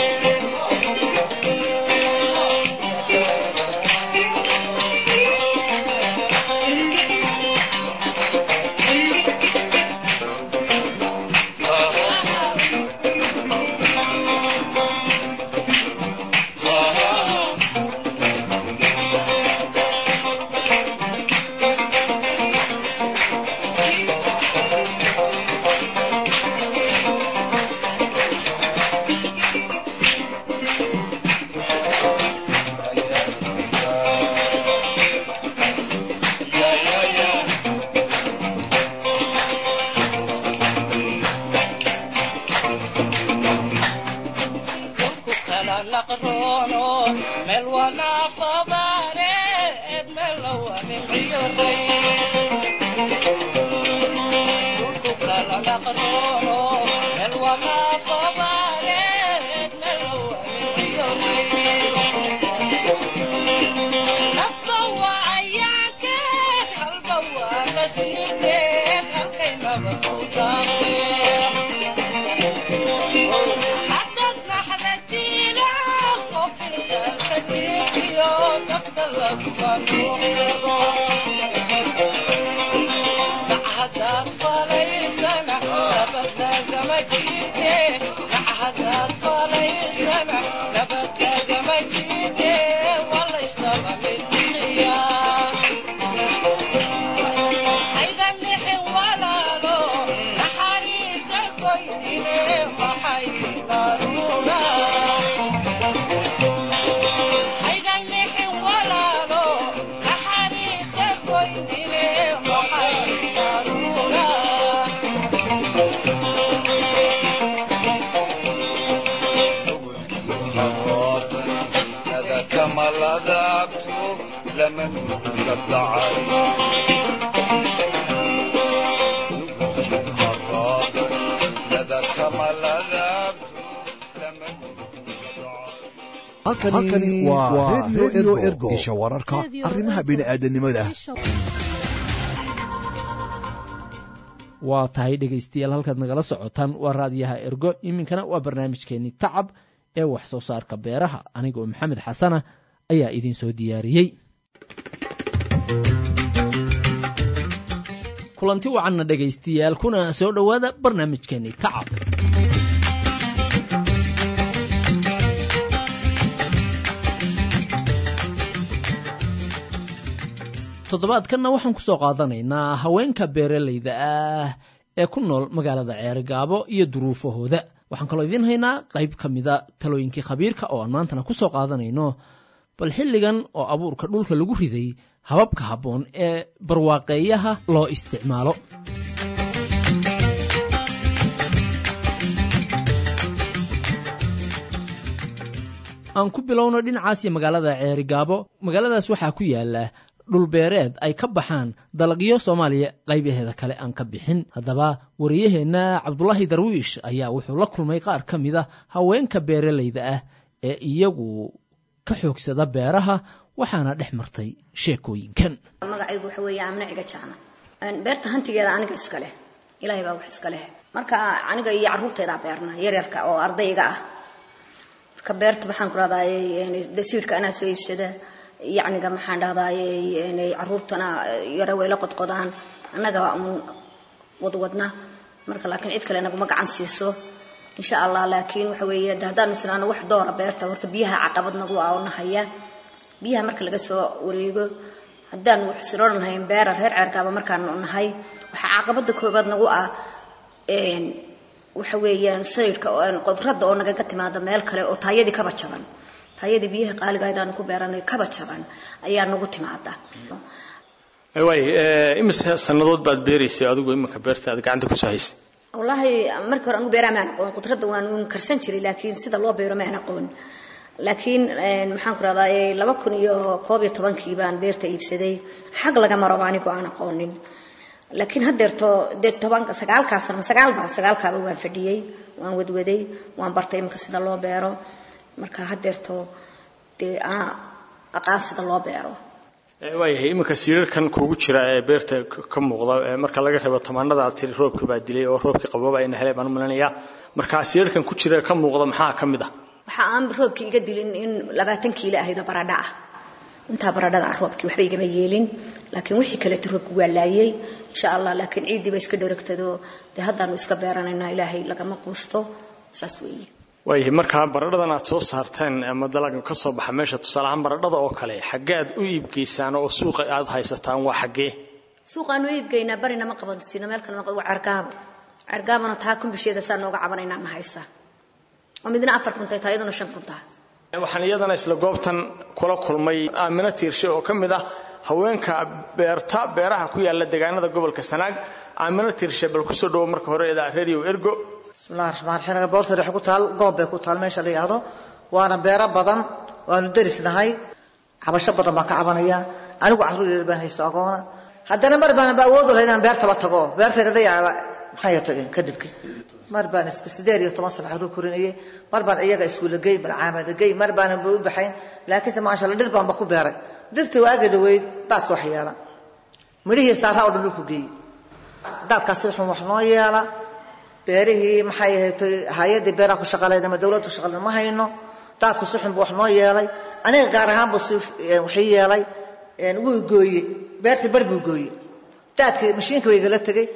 halkani waa redio ergo isha wararka arrimaha bini'aadanimada waa tahay dhegaystayaal halkaad nagala socotaan waa raadiyaha ergo iminkana waa barnaamijkeenii tacab ee wax soo saarka beeraha anigoo maxamed xasana ayaa idiin soo diyaariyey kulanti wacanna dhegaystayaal kuna soo dhowaada barnaamijkeenii tacab toddobaadkanna waxaan ku soo qaadanaynaa haweenka beeralayda ah ee ku nool magaalada ceerigaabo iyo duruufahooda waxaan kaloo idiin haynaa qayb ka mida talooyinkii khabiirka oo aan maantana ku soo qaadanayno bal xilligan oo abuurka dhulka lagu riday hababka habboon ee barwaaqeeyaha loo isticmaalo aan ku bilowno dhinacaas iyo magaalada ceerigaabo magaaladaas waxaa ku yaala dhulbeereed ay ka baxaan dalagyo soomaaliya qaybaheeda kale aan ka bixin haddaba wariyaheenna cabdulaahi darwiish ayaa wuxuu la kulmay qaar ka mid a haweenka beeralayda ah ee iyagu ka xoogsada beeraha waxaana dhex martay sheekooyinkan magacaygu waxa weeye amna ciga jaana beerta hantigeeda aniga iska leh ilaahay baa wax iska leh marka aniga iyo carruurtaydaa beerna yaryarka oo ardayga ah marka beerta maxaan ku rahdaayey siwirka anaa soo iibsada yacniga maxaan dhahdaayey carruurtana yare way la qodqodaan annaga un wadwadna marka laakiin cid kale naguma gacan siiso insha allah laakiin waxa weeye haddaanu isnaano wax doora beerta horta biyaha caqabad nagu ah oo nahaya biyaha marka laga soo wareego haddaan wax siroran hayn beera reer ceerkaaba markaanu nahay waxaa caqabada koobaad nagu ah waxa weeyaan sayidka qodradda oo nagaga timaada meel kale oo taayadii kaba jaban taayadii biyaha qaaliga aydaanu ku beeranay kaba jaban ayaa nagu timaada waay imise sannadood baad beeraysay adigu iminka beerta aad gacanta kusoo haysay wallaahi markii hore anu beeraa maan aqoon qudradda waan karsan jiray laakiin sida loo beero maan aqoon laakiin maxaan ku rahdaa laba kun iyo koob iyo tobankii baan beerta iibsaday xag laga maro anigu aan aqoonin laakiin haddeerto dee tobanka sagaalkaas sano sagaalba sagaalkaaba waan fadhiyey waan wadwaday waan bartay iminka sida loo beero marka haddeerto dee anaa aqaan sida loo beero waayahay iminka siirarkan kuugu jira ee beerta ka muuqda marka laga reebo tamaanada tiri roobkii baa dilay oo roobkii qabooba ayna helay baan u malinayaa marka siirarkan ku jira ka muuqda maxaa ka mid ah waxa aan roobkii iga dilin in labaatan kiilo ahayd oo baradha ah intaa baradhada ah roobkii waxba igama yeelin laakiin wixii kaleeta roobki waa laayay insha allah laakiin ciiddii ba iska dheragtado dee haddaanu iska beeranaynaa ilaahay lagama quusto saas weeye waayahay markaa baradhadan aad soo saarteen ama dalaga ka soo baxa meesha tusaale ahaan baradhada oo kale xaggee aad u iibgeysaan oo suuqa aad haysataan waa xaggee suuqaanu iibgeynaa barina ma qaban siino meel kale ma qaban waa cergaabo cergaabona taa kumbisheeda saa nooga cabanaynaa ma haysa oo midna afar kuntay taa iyaduna shan kuntaa waxaan iyadana isla goobtan kula kulmay aamino tiirshe oo ka mid ah haweenka beerta beeraha ku yaala deegaanada gobolka sanaag aamino tiirshe bal kusoo dhawo marka hore eeda radio ergo bismillahi raxmaan raxiim boortari waxay ku taal goob bay ku taal meesha la yidhaahdo waana beero badan waanu derisnahay cabasho badan baan ka cabanaya anigu carruur yar baan haysto agoona haddana mar baan ba awood u lahayn inaan beertaba tago beertayda dayaaba maxay tageen kadibki mar baan iska sideed iyo toban sano carruur korinayay mar baan iyaga iskuulla gey malcaamada gey mar baanan ba u baxayn laakiinse maasha allah dhir baanba ku beeray dhirtii waagi dhaweyd daadka wax yeela midhihii saaraa oo dhan dhulku geeyey daadkaasi wuxuu wax noo yeela beerihii maxay ahayd hay-addii beeraha ku shaqaleyd ama dawladdu shaqaleyd ma hayno daadku si xun buu wax noo yeelay aniga gaar ahaan buu si waxii yeelay wuu gooye beertii bar buu gooye daadkii mashiinka way igala tegey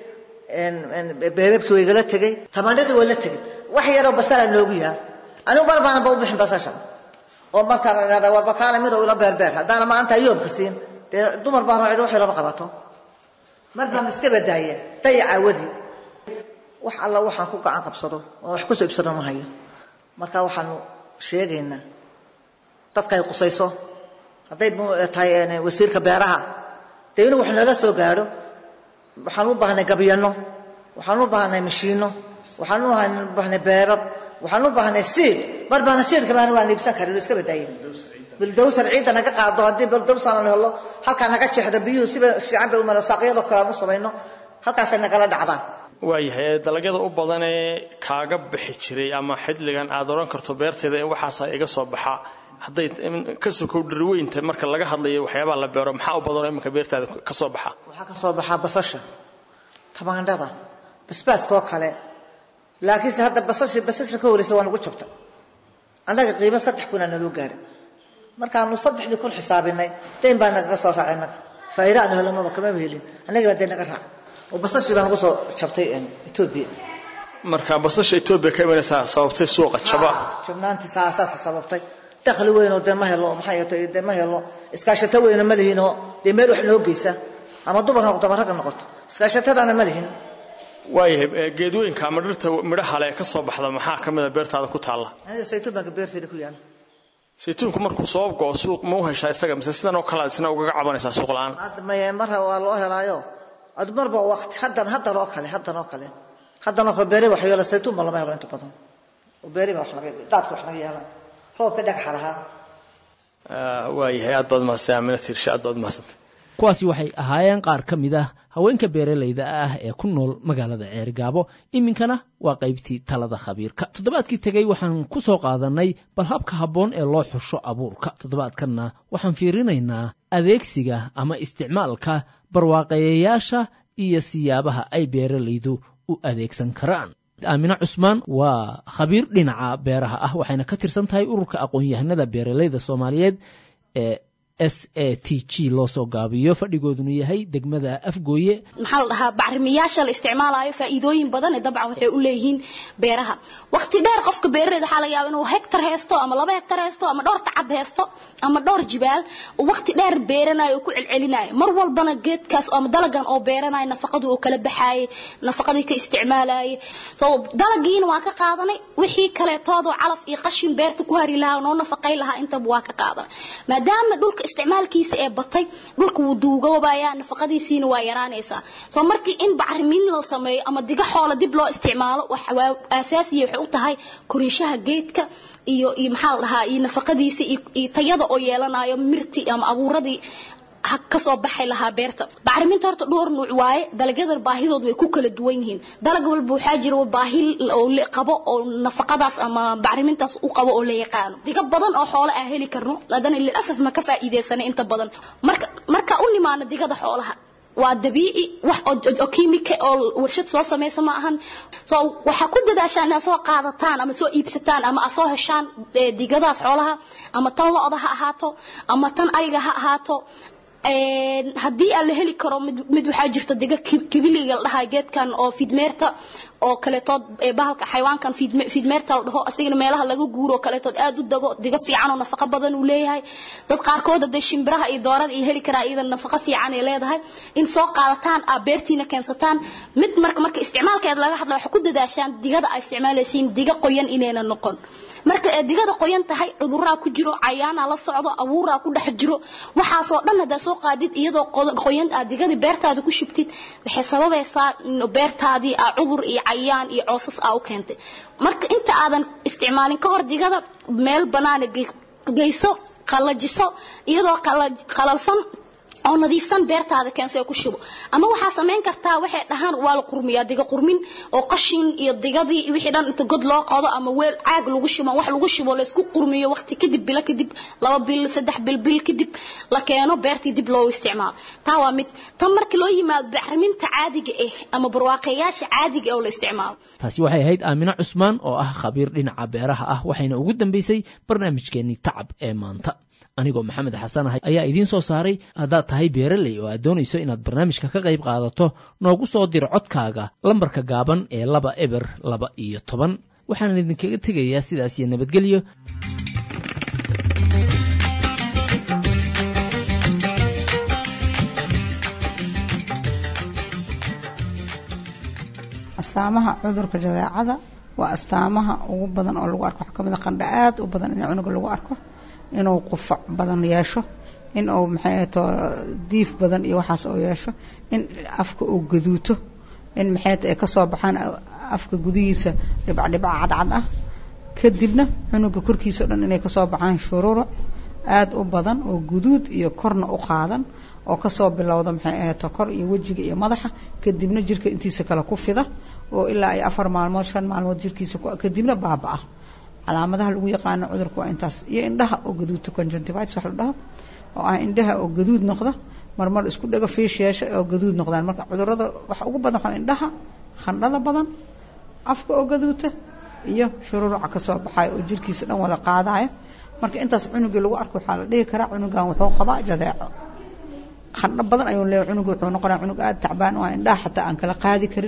beebabkii way igala tegey tamaandhadii waa la tegey wax yaroo basala noogu yaal anigu mar baana ba u bixin basasha oo markaan idhahda waa bakaale mid oo ila beerbeer haddaana maanta ayoobka siin dee dumar baan raacido waxay lama qabato mar baan iska badaaya dayaca wadii wax alla waxaan ku gacan qabsado oo wax kusoo ibsano ma hayo marka waxaanu sheegaynaa dadka ay qusayso hadday tahay wasiirka beeraha dee inuu wax nooga soo gaadho waxaan u baahnay gabyano waxaan u baahnay mashiino waxaan u baahnay beebab waxaan u baahnay siid mar baana siidka baan waan iibsan karin iska badaaye bildowsar ciidda naga qaado haddii bildowsar aan helo halkaa naga jeexdo biyuhu siba fiican bay u mara saaqyadoo kale aan u samayno halkaasay nagala dhacdaan waayahay dalagyada u badan ee kaaga bixi jiray ama xidligan aad odhan karto beerteeda in waxaasa iga soo baxa hadday ka sokow dhirweynta marka laga hadlayo waxyaabaha la beero maxaa u badanoo iminka beertaada ka soo baxa waxaa ka soo baxaa basasha tamaandhada basbaaskoo kale laakiinse hadda basasha basasha ka horeysa waa nagu jabta annaga qiimo saddex kunaa naloo gaadha markaanu saddexdii kun xisaabinay dayn baa nagaga soo raacay annaga faa'iida aanu helnaba kamaba helin annaga baa dayn naga raac oo basashii baa nagu soo jabtay etoobiya marka basasha etoobiya ka imanaysaa sababtay suuqa jaba jabnaantii saasa sababtay dakhli weynoo dee ma helo maxay tahay dee ma helo iskaashato weyno ma lihinoo dee meel wax noo geysa ama dumar noqoto ama ragga noqoto iskaashatadana ma lihin waayahay geedooyinka ama dhirta midhaha leh ka soo baxda maxaa ka mid a beertaada ku taalla aniga saytuun baan beertayda ku yaala saytuunku markuu soo go'o suuq ma u heshaa isaga mise sidan oo kale aad isna ugaga cabanaysaa suuq la'aan hadda maye marra waa loo helaayo ad marba waqti haddan haddan oo kale haddan oo kale haddan oo kale beeri wax yeela saytuun ba lama helo inta badan oo beeri ba wax laga daadka wax laga yeelaa roobka dhagaxa lahaa waayahay aad baad mahadsantay aamina tiirshe aad baad mahadsantay kuwaasi waxay ahaayeen qaar ka mid ah haweenka beeralayda ah ee ku nool magaalada ceerigaabo iminkana waa qaybtii talada khabiirka toddobaadkii tegey waxaan ku soo qaadannay bal habka habboon ee loo xusho abuurka toddobaadkanna waxaan fiirinaynaa adeegsiga ama isticmaalka barwaaqeeyayaasha iyo siyaabaha ay beeralaydu u adeegsan karaan aamine cusmaan waa khabiir dhinaca beeraha ah waxayna ka tirsan tahay ururka aqoon-yahanada beeralayda soomaaliyeed ee s a t g loo soo gaabiyo fadhigooduna yahay degmada afgooye maxaa la dhahaa bacrimiyaasha la isticmaalayo faa'iidooyin badan ee dabcan waxay u leeyihiin beeraha waqti dheer qofka beerareed waxaa laga yaaba inuu hektar haysto ama laba hektar haysto ama dhowr tacab haysto ama dhowr jibaal oo waqti dheer beeranayo oo ku celcelinayo mar walbana geedkaas ama dalagan oo beeranayo nafaqadu oo kala baxaayay nafaqadii ka isticmaalayay so dalagiina waa ka qaadanay wixii kaleetoodoo calaf iyo qashin beerta ku hari lahaa noo nafaqay lahaa intaba waa ka qaadanay maadaama dhulka isticmaalkiisa ee batay dhulka wuu duugoobayaa nafaqadiisiina waa yaraanaysaa soo markii in bacrimin la sameeyo ama diga xoola dib loo isticmaalo waa asaasiya waxay u tahay korinshaha geedka iyo iyo maxaa la dhahaa iyo nafaqadiisa iyo tayada oo yeelanayo mirti ama abuuradii kasoo baxay lahaa beerta bacriminta horta dhowr nuuc waaye dalagyada baahidood way ku kala duwan yihiin dalag walba waxaa jira baahi oo qabo oo nafaqadaas ama bacrimintaas u qabo oo la yaqaano diga badan oo xoolo aan heli karno haddana lilasaf ma ka faa'iidaysanay inta badan marka marka u nimaano digada xoolaha waa dabiici wax oo kiimika oo warshad soo samaysa ma ahan so waxaa ku dadaashaan inaad soo qaadataan ama soo iibsataan ama aad soo heshaan digadaas xoolaha ama tan lo-da ha ahaato ama tan ariga ha ahaato haddii aan la heli karo mid waxaa jirta diga kibiliga la dhahaa geedkan oo fidmeerta oo kaletood bahalka xayawaankan fidmeerta la dhaho asigana meelaha laga guuro oo kaletood aad u dago diga fiican oo nafaqo badan uu leeyahay dad qaarkood hadee shimbiraha iyo doorada iyo heli karaa iyadan nafaqo fiican ay leedahay in soo qaadataan aa beertiina keensataan mid marka marka isticmaalkeeda laga hadla waxaa ku dadaashaan digada ay isticmaalaysiin diga qoyan inayna noqon marka ee digada qoyan tahay cuduraa ku jiro cayaana la socdo abuuraa ku dhex jiro waxaasoo dhan haddaa soo qaadid iyadoo qoyan aad digadii beertaada ku shubtid waxay sababaysaa beertaadii aa cudur iyo cayaan iyo coosas aa u keentay marka inta aadan isticmaalin ka hor digada meel banaana geyso qallajiso iyadoo qalalsan oo nadiifsan beertaada keenso ee ku shubo ama waxaa samayn kartaa waxay dhahaan waa la qurmiyaa diga qurmin oo qashin iyo digadii wixii dhan inta god loo qodo ama weel caag lagu shubo wax lagu shubo la isku qurmiyo waqti kadib bilo kadib laba bil saddex bil bil kadib la keeno beertii dib loo isticmaalo taa waa mid tan marka loo yimaado bacriminta caadiga ah ama barwaaqayaasha caadiga ah oo la isticmaalo taasi waxay ahayd aamino cusmaan oo ah khabiir dhinaca beeraha ah waxayna ugu dambeysay barnaamijkeennii tacab ee maanta anigoo maxamed xasan ahay ayaa idiin soo saaray haddaad tahay beeraley oo aad doonayso inaad barnaamijka ka qayb qaadato noogu soo diro codkaaga lambarka gaaban ee laba eber laba iyo toban waxaan idinkaga tegayaa sidaas iyo nabadgelyo astaamaha cudurka jadeecada waa astaamaha ugu badan oo lagu arko waxaa ka mid a qandha aad u badan in cunuga lagu arko inuu qufac badan yeesho in uu maxay ahato diif badan iyo waxaas oo yeesho in afka uu gaduuto in maxay ay kasoo baxaan afka gudihiisa dhibcdhibca cadcad ah kadibna cunuga korkiisa o dhan inay kasoo baxaan shururuc aad u badan oo guduud iyo korna u qaadan oo kasoo bilowda maxay ahato kor iyo wejiga iyo madaxa kadibna jirka intiisa kale ku fida oo ilaa ay afar maalmood shan maalmood jirkiisa kadibna baaba-a calaamadaha lagu yaqaano cudurka waa intaas iyo indhaha oo gaduudta conjunctivitis wax la dhaho oo ah indhaha oo gaduud noqda marmar isku dhago fiish yeesha oo gaduud noqdaan marka cudurada waxa ugu badan waxaa indhaha khandhada badan afka oo gaduuta iyo shururuca kasoo baxayo oo jirkiisa dhan wada qaadaya marka intaas cunugii lagu arko waxaa la dhihi karaa cunugan wuxuu qabaa jadeeco khandho badan ayuu leeyahay cunuga wuxuu noqonaya cunug aada tacbaan oo indhaha xataa aan kala qaadi karin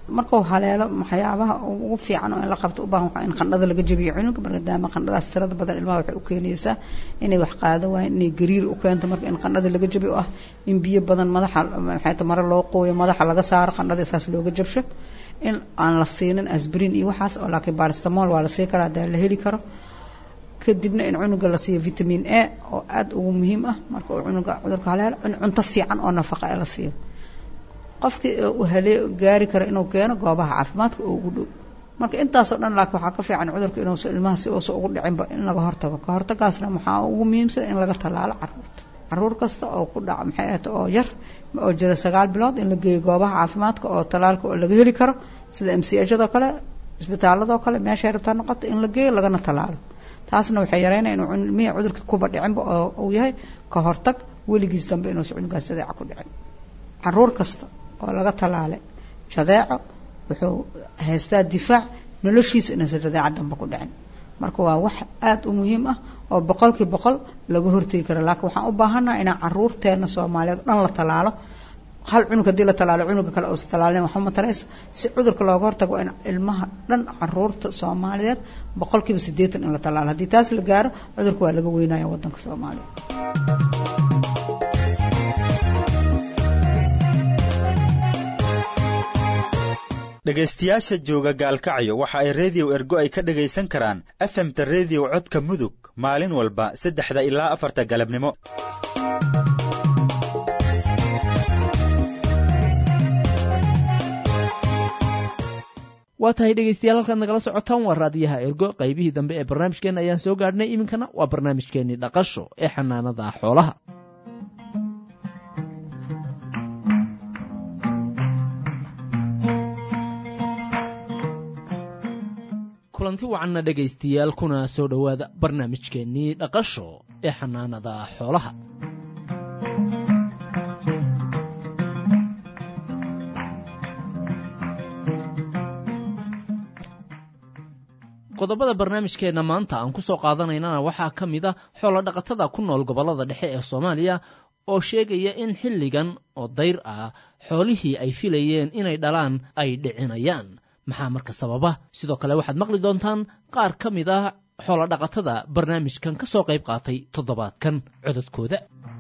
markuu haleelo waxyaabaha ugu fiican oo in la qabto u baahan waxaa in qandhada laga jabiyo cunuga maadaama qandhadaas tirada badan ilmaha waxay u keenaysaa inay wax qaado waayeen inay gariir u keento marka in qandhada laga jabiyo oo ah in biyo badan madaxa maxay ta mare loo qooyo madaxa laga saaro qandhada isaas looga jabsho in aan la siinin asbrin iyo waxaas oo laakiin baristamol waa la sii karaa hadaa la heli karo kadibna in cunuga la siiyo vitamin a oo aada ugu muhiim ah marka uu cunuga cudurka haleelo in cunto fiican oo nafaqa ee la siiyo qofkii uu hale gaari karo inuu keeno goobaha caafimaadka oo ugu dhow marka intaasoo dhan laakiin waxaa ka fiican cudurka inuusa ilmaha si uusa ugu dhicinba in laga hortago ka hortagaasna waxaa ugu muhiimsan in laga tallaalo caruurta caruur kasta oo ku dhaca maxay ahata oo yar oo jira sagaal bilood in la geeyo goobaha caafimaadka oo tallaalka oo laga heli karo sida m c hadoo kale isbitaaladoo kale meeshay rabtaa noqota in la geeyo lagana tallaalo taasna waxay yareynaya inuu ilmihii cudurka kuba dhicinba oo uu yahay ka hortag weligiis dambe inuusa cunugaas jadeeca ku dhicin caruur kasta oo laga tallaalay jadeeco wuxuu haystaa difaac noloshiisa inuusa jadeeca dambe ku dhicin marka waa wax aada u muhiim ah oo boqolkii boqol laga hortegi karo laakiin waxaan u baahannaha inaan caruurteena soomaaliyeed dhan la tallaalo hal cunug haddii la tallaalo cunuga kale uusa tallaalin waxba ma tarayso si cudurka looga hortago waa in ilmaha dhan caruurta soomaaliyeed boqolkiiba siddeetan in la tallaalo haddii taas la gaaro cudurka waa laga weynaya waddanka soomaaliya dhegaystayaasha jooga gaalkacyo waxa ay reediyo ergo ay ka dhegaysan karaan efemta reediyo codka mudug maalin walba saddexda ilaa afarta galabnimo waa tahay dhegaystayaal halkaad nagala socotaan waa raadiyaha ergo qaybihii dambe ee barnaamijkeenna ayaan soo gaadhnay iminkana waa barnaamijkeennii dhaqasho ee xanaanada xoolaha kulanti wacanna dhegaystayaal kuna soo dhowaada barnaamijkeennii dhaqasho ee xanaanada xoolaha qodobada barnaamijkeenna maanta aan ku soo qaadanaynana waxaa ka mid a xoolodhaqatada ku nool gobollada dhexe ee soomaaliya oo sheegaya in xilligan oo dayr ah xoolihii ay filayeen inay dhalaan ay dhicinayaan maxaa marka sababa sidoo kale waxaad maqli doontaan qaar ka mid ah xoolodhaqatada barnaamijkan ka soo qayb qaatay toddobaadkan cododkooda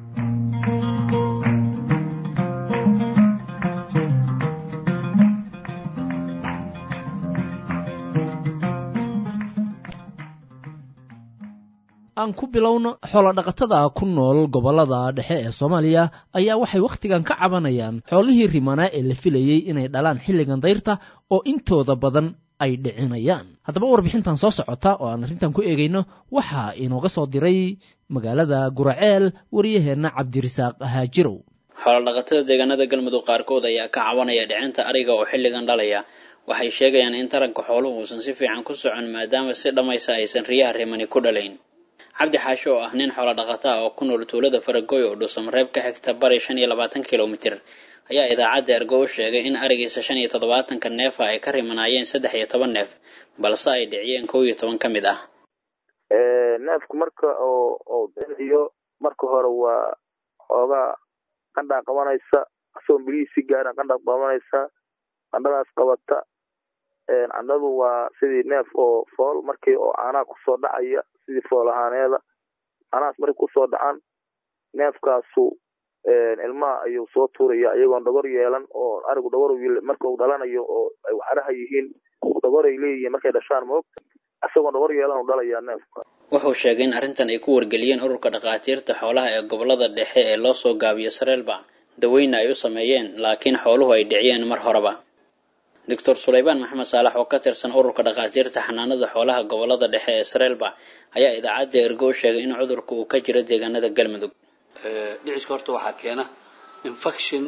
aan ku bilowno xoolodhaqatada ku nool gobollada dhexe ee soomaaliya ayaa waxay wakhtigan ka cabanayaan xoolihii rimanaa ee la filayey inay dhalaan xilligan dayrta oo intooda badan ay dhicinayaan haddaba warbixintan soo socota oo aan arrintan ku eegayno waxaa inooga soo diray magaalada guraceel wariyaheenna cabdirisaaq haajirow xoolodhaqatada deegaanada galmudug qaarkood ayaa ka cabanaya dhicinta ariga oo xilligan dhalaya waxay sheegayaan in taranka xooluhu uusan si fiican ku socon maadaama si dhammaysa aysan riyaha rimani ku dhalayn cabdi xaasho oo ah nin xoolo dhaqata ah oo ku nool tuulada faragooy oo dhuusamareeb ka xigta bari shan iyo labaatan kilomitir ayaa idaacadda ergo u sheegay in arigiisa shan iyo toddobaatanka neefa ay ka rimanaayeen saddex iyo toban neef balse ay dhiciyeen kow iyo toban ka mid ah neefku marka oo oo dhiciyo marka hore waa xoogaa qandhaa qabanaysa asagoo bilihii si gaaran qandhaa qabanaysa qandhadaas qabata candhadu waa sidii neef oo fool markii oo caanaha kusoo dhacaya sidii fool ahaaneeda caanahaas markay kusoo dhacaan neefkaasu ilmaha ayuu soo tuuraya iyagoon dhogor yeelan oo arigu dhogor marka uu dhalanayo oo ay waxaraha yihiin dhogoray leeyihiin markay dhashaan moogta isagoon dhogor yeelan u dhalayaa neefka wuxuu sheegay in arrintan ay ku wargeliyeen ururka dhakhaatiirta xoolaha ee gobolada dhexe ee loo soo gaabiyo sareelba daweyna ay u sameeyeen laakiin xooluhu ay dhiciyeen mar horeba doctor sulaymaan maxamed saalax oo ka tirsan ururka dhakhaatiirta xanaanada xoolaha gobolada dhexe ee sareelba ayaa idaacadda ergo u sheegay in cudurka uu ka jiro deegaanada galmudug dhiciska horta waxaa keena infection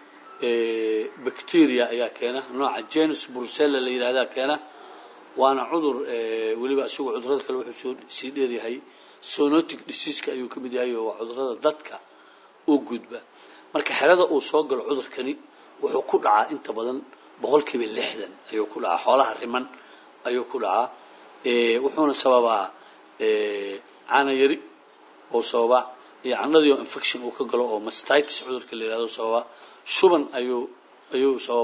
bacteria ayaa keena nooca genus brucella la yidhahdaa keena waana cudur weliba isagu cudurada kale wuxuu soo sii dheeryahay sonotic diseaska ayuu ka mid yahay oo waa cudurada dadka u gudba marka xerada uu soo galo cudurkani wuxuu ku dhacaa inta badan boqolkiiba lixdan ayuu ku dhacaa xoolaha riman ayuu ku dhacaa wuxuuna sababaa caana yari oo sababa iyo candhadii oo infection uu ka galo oo mastitis cudurka la yidhahdo sababa shuban ayuu ayuu sababaa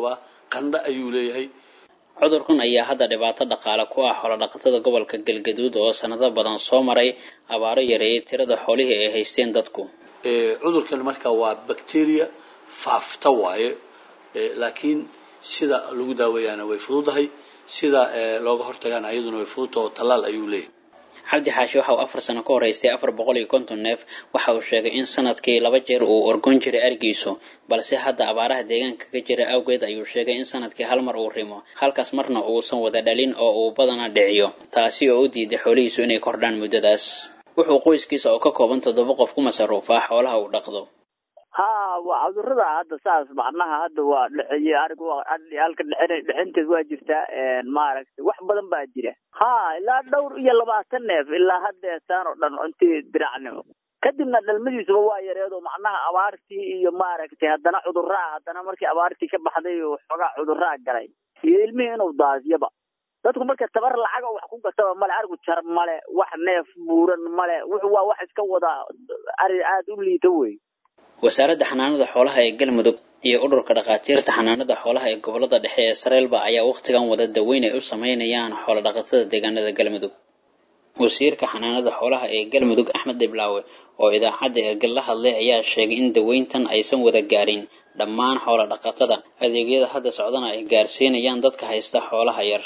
qandho ayuu leeyahay cudurkan ayaa hadda dhibaato dhaqaale ku ah xoolodhaqatada gobolka galgaduud oo sanado badan soo maray abaaro yareeyay tirada xoolihii ay haysteen dadku cudurkan marka waa bacteria faafta waaye laakiin sida lagu daaweeyaana way fududahay sida looga hortagaana ayaduna way fududta oo tallaal ayuu leeyahay cabdi xaashi waxa uu afar sano ka horeystay afar boqol iyo konton neef waxa uu sheegay in sanadkii laba jeer uu orgon jiray arigiisu balse hadda abaaraha deegaanka ka jira awgeed ayuu sheegay in sanadkii hal mar uu rimo halkaas marna uusan wada dhalin oo uu badana dhiciyo taasi oo u diiday xoolihiisu inay kordhaan muddadaas wuxuu qoyskiisa oo ka kooban toddoba qof ku masaruufaa xoolaha uu dhaqdo ha waa cudurada hadda saas macnaha hadda waa dhexeeye arigu halka dhexin dhexinteed waa jirtaa maaragtay wax badan baa jira ha ilaa dhowr iyo labaatan neef ilaa haddeesaan oo dhan intii diracnimo kadibna dhalmadiisuba waa yareedo macnaha abaartii iyo maaragtay haddana cuduraa haddana markii abaartii ka baxday oo xoogaa cuduraa galay iyo ilmihii inuu daasiyaba dadku marka tabar lacaga wax ku gataba male arigu jar male wax neef buuran male wuxuu waa wax iska wada ari aada u liita wey wasaaradda xanaanada xoolaha ee galmudug iyo ururka dhakhaatiirta xanaanada xoolaha ee gobolada dhexe ee sareelba ayaa wakhtigan wada daweyn ay u sameynayaan xoolodhaqatada deegaanada galmudug wasiirka xanaanada xoolaha ee galmudug axmed dhiblaawe oo idaacadda ergal la hadlay ayaa sheegay in daweyntan aysan wada gaarin dhammaan xoolodhaqatada adeegyada hadda socdana ay gaarsiinayaan dadka haysta xoolaha yar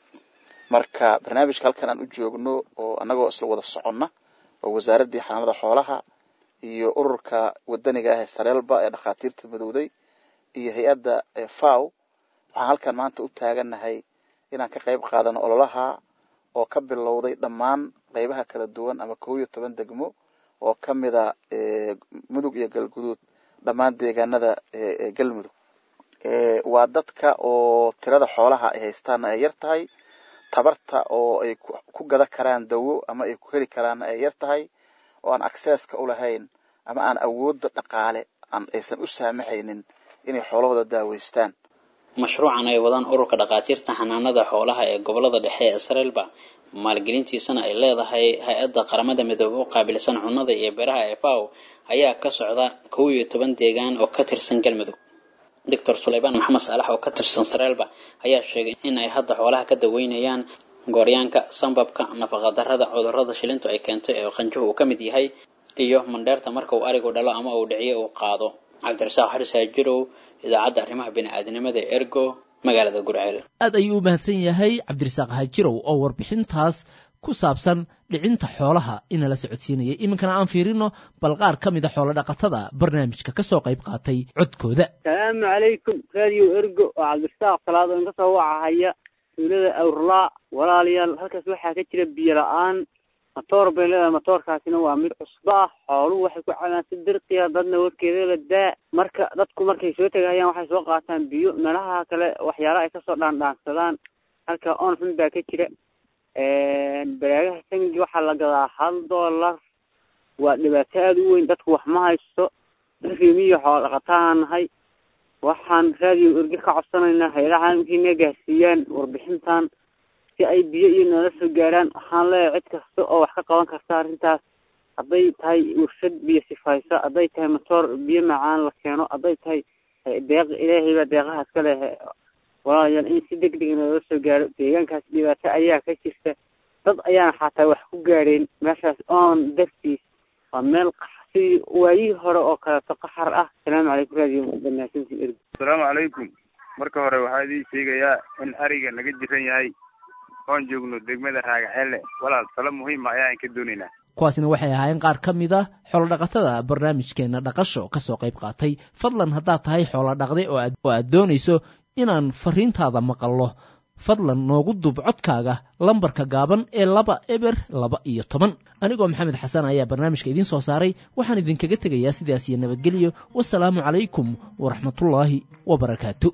marka barnaamijka halkan aan u joogno oo annagoo isla wada soconna oo wasaaraddii xanaanada xoolaha iyo ururka wadaniga ah ee sareelba ee dhakhaatiirta madowday iyo hay-adda faw waxaan halkan maanta u taagannahay inaan ka qayb qaadano ololaha oo ka bilowday dhammaan qaybaha kala duwan ama kow iyo toban degmo oo ka mida mudug iyo galguduud dhammaan deegaanada galmudug waa dadka oo tirada xoolaha ay haystaanna ay yar tahay tabarta oo ay ku gada karaan dawo ama ay ku heli karaanna ay yar tahay oo aan accesska u lahayn ama aan awoodda dhaqaale aan aysan u saamaxaynin inay xoolahooda daaweystaan mashruucan ay wadaan ururka dhakhaatiirta xanaanada xoolaha ee gobolada dhexe ee sareelba maalgelintiisana ay leedahay hay-adda qaramada midoobe u qaabilsan cunnada iyo beeraha ee faw ayaa ka socda kow iyo toban deegaan oo ka tirsan galmudug doctor suleymaan maxamed saalax oo ka tirsan sareelba ayaa sheegay in ay hadda xoolaha ka daweynayaan gooryaanka sambabka nafaqadarrada cudurrada shilintu ay keentay ee qanjuhu uu ka mid yahay iyo mandheerta marka uu arigu dhalo ama uu dhiciyo uu qaado cabdirasaaq xaris haajirow idaacadda arrimaha bini'aadanimada ee ergo magaalada gurceel aad ayuu u mahadsan yahay cabdirasaaq haajirow oo warbixintaas ku saabsan dhicinta xoolaha inala socodsiinayay iminkana aan fiirino bal qaar ka mida xoolo dhaqatada barnaamijka ka soo qayb qaatay codkooda salaamu calaykum radio ergo oo cabdirasaaq salaado in kasoo wacahaya tuulada awrlaa walaalayaal halkaas waxaa ka jira biyo la-aan matoor bay leedahay matoorkaasina waa mid cusbo ah xooluhu waxay ku cabaan si dirqiya dadna warkeeda la daa marka dadku markay soo tegahayaan waxay soo qaataan biyo meelaha kale waxyaala ay kasoo dhaandhaansadaan halka on xun baa ka jira baraagaha sangi waxaa la gadaa hal dollar waa dhibaato aada u weyn dadku wax ma haysto rimiyo xoolo dhaqataan nahay waxaan raadiyo erge ka codsanaynaa hay-adaha caalamkiina gaarsiiyaan warbixintan si ay biyo iyo noola soo gaaraan waxaan leeyahay cid kasta oo wax ka qaban karta arrintaas hadday tahay warshad biyo sifayso hadday tahay matoor biyo macaan la keeno hadday tahay deeq ilaahay baa deeqahaas ka leh walaalayaal in si deg deg noola soo gaaro deegaankaas dhibaato ayaa ka jirta dad ayaana xataa wax ku gaareen meeshaas oon dartiis waa meel sidii waayihii hore oo kaleeto qaxar ah asalaamu calaykum radio banaasinti erg asalaamu calaykum marka hore waxaa idiin sheegayaa in ariga naga jiran yahay oon joogno degmada raagaceelle walaal talo muhiima ayaan ka doonaynaa kuwaasina waxay ahaayeen qaar ka mid a xoolodhaqatada barnaamijkeena dhaqasho ka soo qayb qaatay fadlan haddaad tahay xoolo dhaqday oo aad doonayso inaan fariintaada maqallo fadlan noogu duub codkaaga lambarka gaaban ee laba eber laba iyo toban anigoo maxamed xasan ayaa barnaamijka idiin soo saaray waxaan idinkaga tegayaa sidaas iyo nabadgelyo wasalaamu calaykum waraxmatullaahi wabarakaatu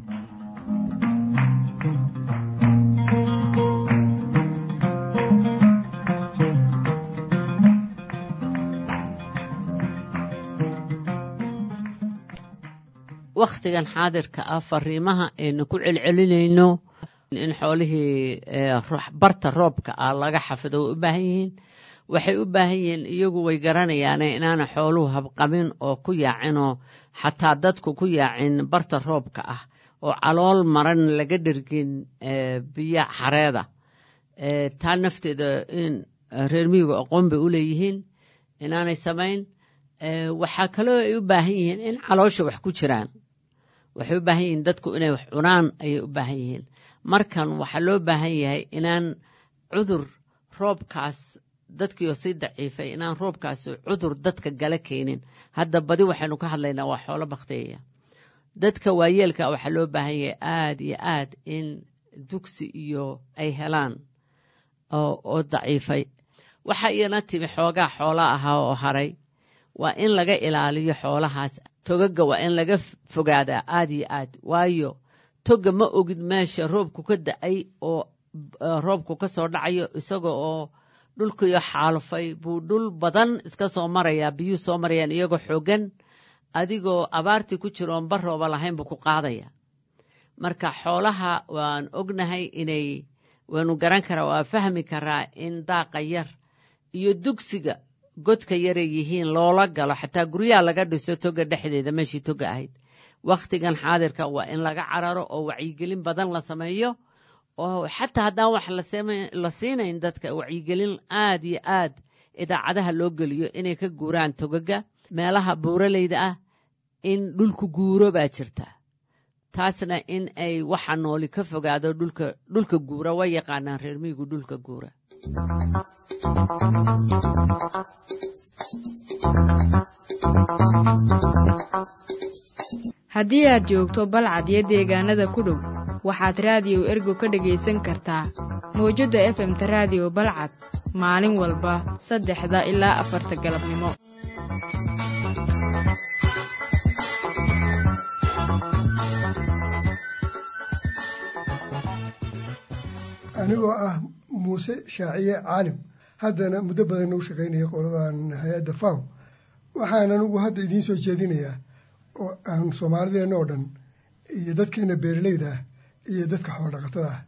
wakhtigan xaadirka ah fariimaha aynu ku celcelinayno in xoolihii barta roobka ah laga xafido way u baahan yihiin waxay u baahan yihiin iyagu way garanayaane inaana xooluhu habqabin oo ku yaacinoo xataa dadku ku yaacin barta roobka ah oo calool maran laga dhergin biyo xareeda taa nafteeda in reer miyigu aqoon bay u leeyihiin inaanay samayn waxaa kaloo ay u baahan yihiin in caloosha wax ku jiraan waxay u baahan yihiin dadku inay wax cunaan ayay u baahan yihiin markan waxaa loo baahan yahay inaan cudur roobkaas dadkiioo sii daciifay inaan roobkaas cudur dadka gala keenin hadda badi waxaynu ka hadlaynaa waa xoolo bakteeya dadka waayeelka waxaa loo baahan yahay aad iyo aad in dugsi iyo ay helaan oo daciifay waxaa iyana timi xoogaa xoola ahaa oo haray waa in laga ilaaliyo xoolahaas togaga waa in laga fogaadaa aad iyo aad waayo toga ma ogid meesha roobku ka da-ay oo roobku ka soo dhacayo isaga oo dhulkiyo xaalufay buu dhul badan iska soo marayaa biyuu soo marayaan iyagoo xoogan adigoo abaartii ku jiro oon barooba lahayn buu ku qaadaya marka xoolaha waan ognahay inay waanu garan karaa waa fahmi karaa in daaqa yar iyo dugsiga godka yaray yihiin loola galo xataa guryaha laga dhiso toga dhexdeeda meeshii toga ahayd wakhtigan xaadirka waa in laga cararo oo wacyigelin badan la sameeyo oo xataa haddaan wax la siinayn dadka wacyigelin aad iyo aad idaacadaha loo geliyo inay ka guuraan togaga meelaha buuraleyda ah in dhulku guuro baa jirta taasna in ay waxa nooli ka fogaado dhulka dhulka guura way yaqaanaan reer miyigu dhulka guura haddii aad joogto balcad iyo deegaanada ku dhow waxaad raadiyo ergo ka dhegaysan kartaa mawjadda efemta raadiyo balcad maalin walba saddexda ilaa afarta galabnimo anigoo ah muuse shaaciye caalim haddana muddo badan nagu shaqaynaya qoladan hay-adda faw waxaan anigu hadda idiin soo jeedinayaa oo aan soomaalideenna oo dhan iyo dadkeena beeraleyda ah iyo dadka xoolodhaqatada ah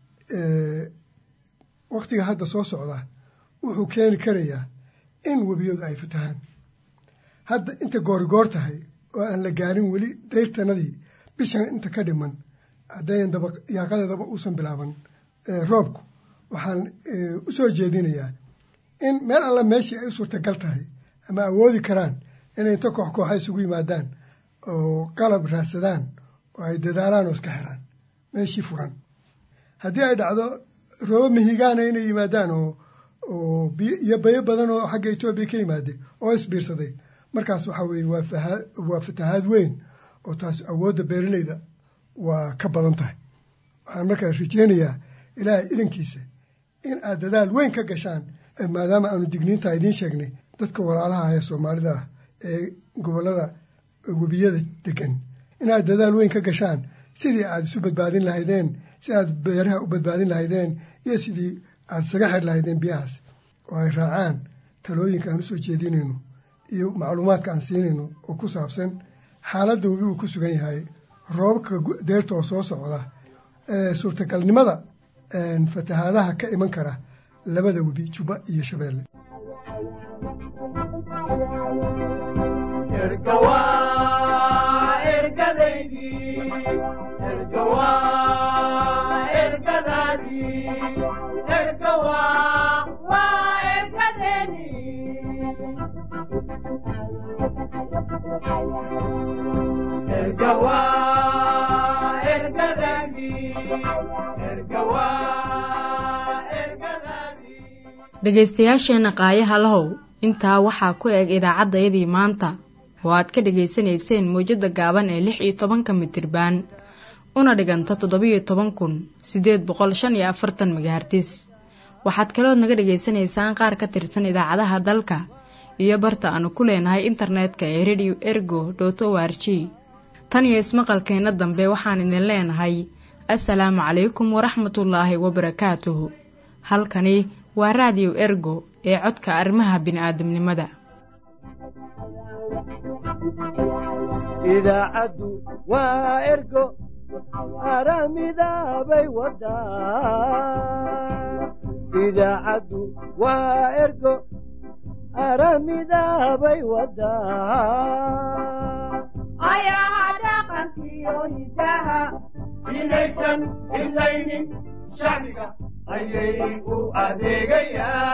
waktiga hadda soo socda wuxuu keeni karayaa in webiyadu ay fatahaan hadda inta goorigoor tahay oo aan la gaarin weli dayrtanadii bishan inta ka dhiman haddayan daba yaaqadeedaba uusan bilaaban roobku waxaan u soo jeedinayaa in meel alla meeshii ay u suurtagal tahay ama awoodi karaan inay inta koox kooxa isugu yimaadaan oo qalab raadsadaan oo ay dadaalaan oo iska xiraan meeshii furan haddii ay dhacdo roobo mihigaana inay yimaadaan oo oo iyo bayo badan oo xagga etoobiya ka yimaade oo isbiirsaday markaas waxaa weeye waa fahaa waa fatahaad weyn oo taas awoodda beeraleyda waa ka badan tahay waxaan markaa rajeynayaa ilaahay idankiisa in aad dadaal weyn ka gashaan maadaama aanu digniintaa idiin sheegnay dadka walaalaha ee soomaalida ah ee gobollada webiyada degan inaad dadaal weyn ka gashaan sidii aad isu badbaadin lahaydeen si aad beeraha u badbaadin lahaydeen iyo sidii aad isaga xir lahaydeen biyahaas oo ay raacaan talooyinka aan usoo jeedinayno iyo macluumaadka aan siinayno oo ku saabsan xaaladda webi uu ku sugan yahay roobabka deerta oo soo socda suurtagalnimada fatahaadaha ka iman kara labada webi jubba iyo shabeelle dhegaystayaasheenna qaayaha lahow intaa waxaa ku eg idaacaddayadii maanta oo aad ka dhegaysanayseen mawjadda gaaban ee lix iyo tobanka mitirbaan una dhiganta toddobiyo toban kun siddeed boqol shan iyo afartan magahartis waxaad kalood naga dhegaysanaysaan qaar ka tirsan idaacadaha dalka iyo barta aanu ku leenahay internetka ee radio ergo dot o r g tan iyo ismaqalkeenna dambe waxaan idin leenahay assalaamu calaykum waraxmatullaahi wabarakaatuhu halkani waa raadiyo ergo ee codka arrimaha bini'aadamnimada idaacaddu waa ergo aramidaabay wadaa idaacaddu waa ergo aramidaabay wadaa ayaha dhaqankiyo iyo hidaha inaysan idlaynin shacbiga ayay u adeegayaan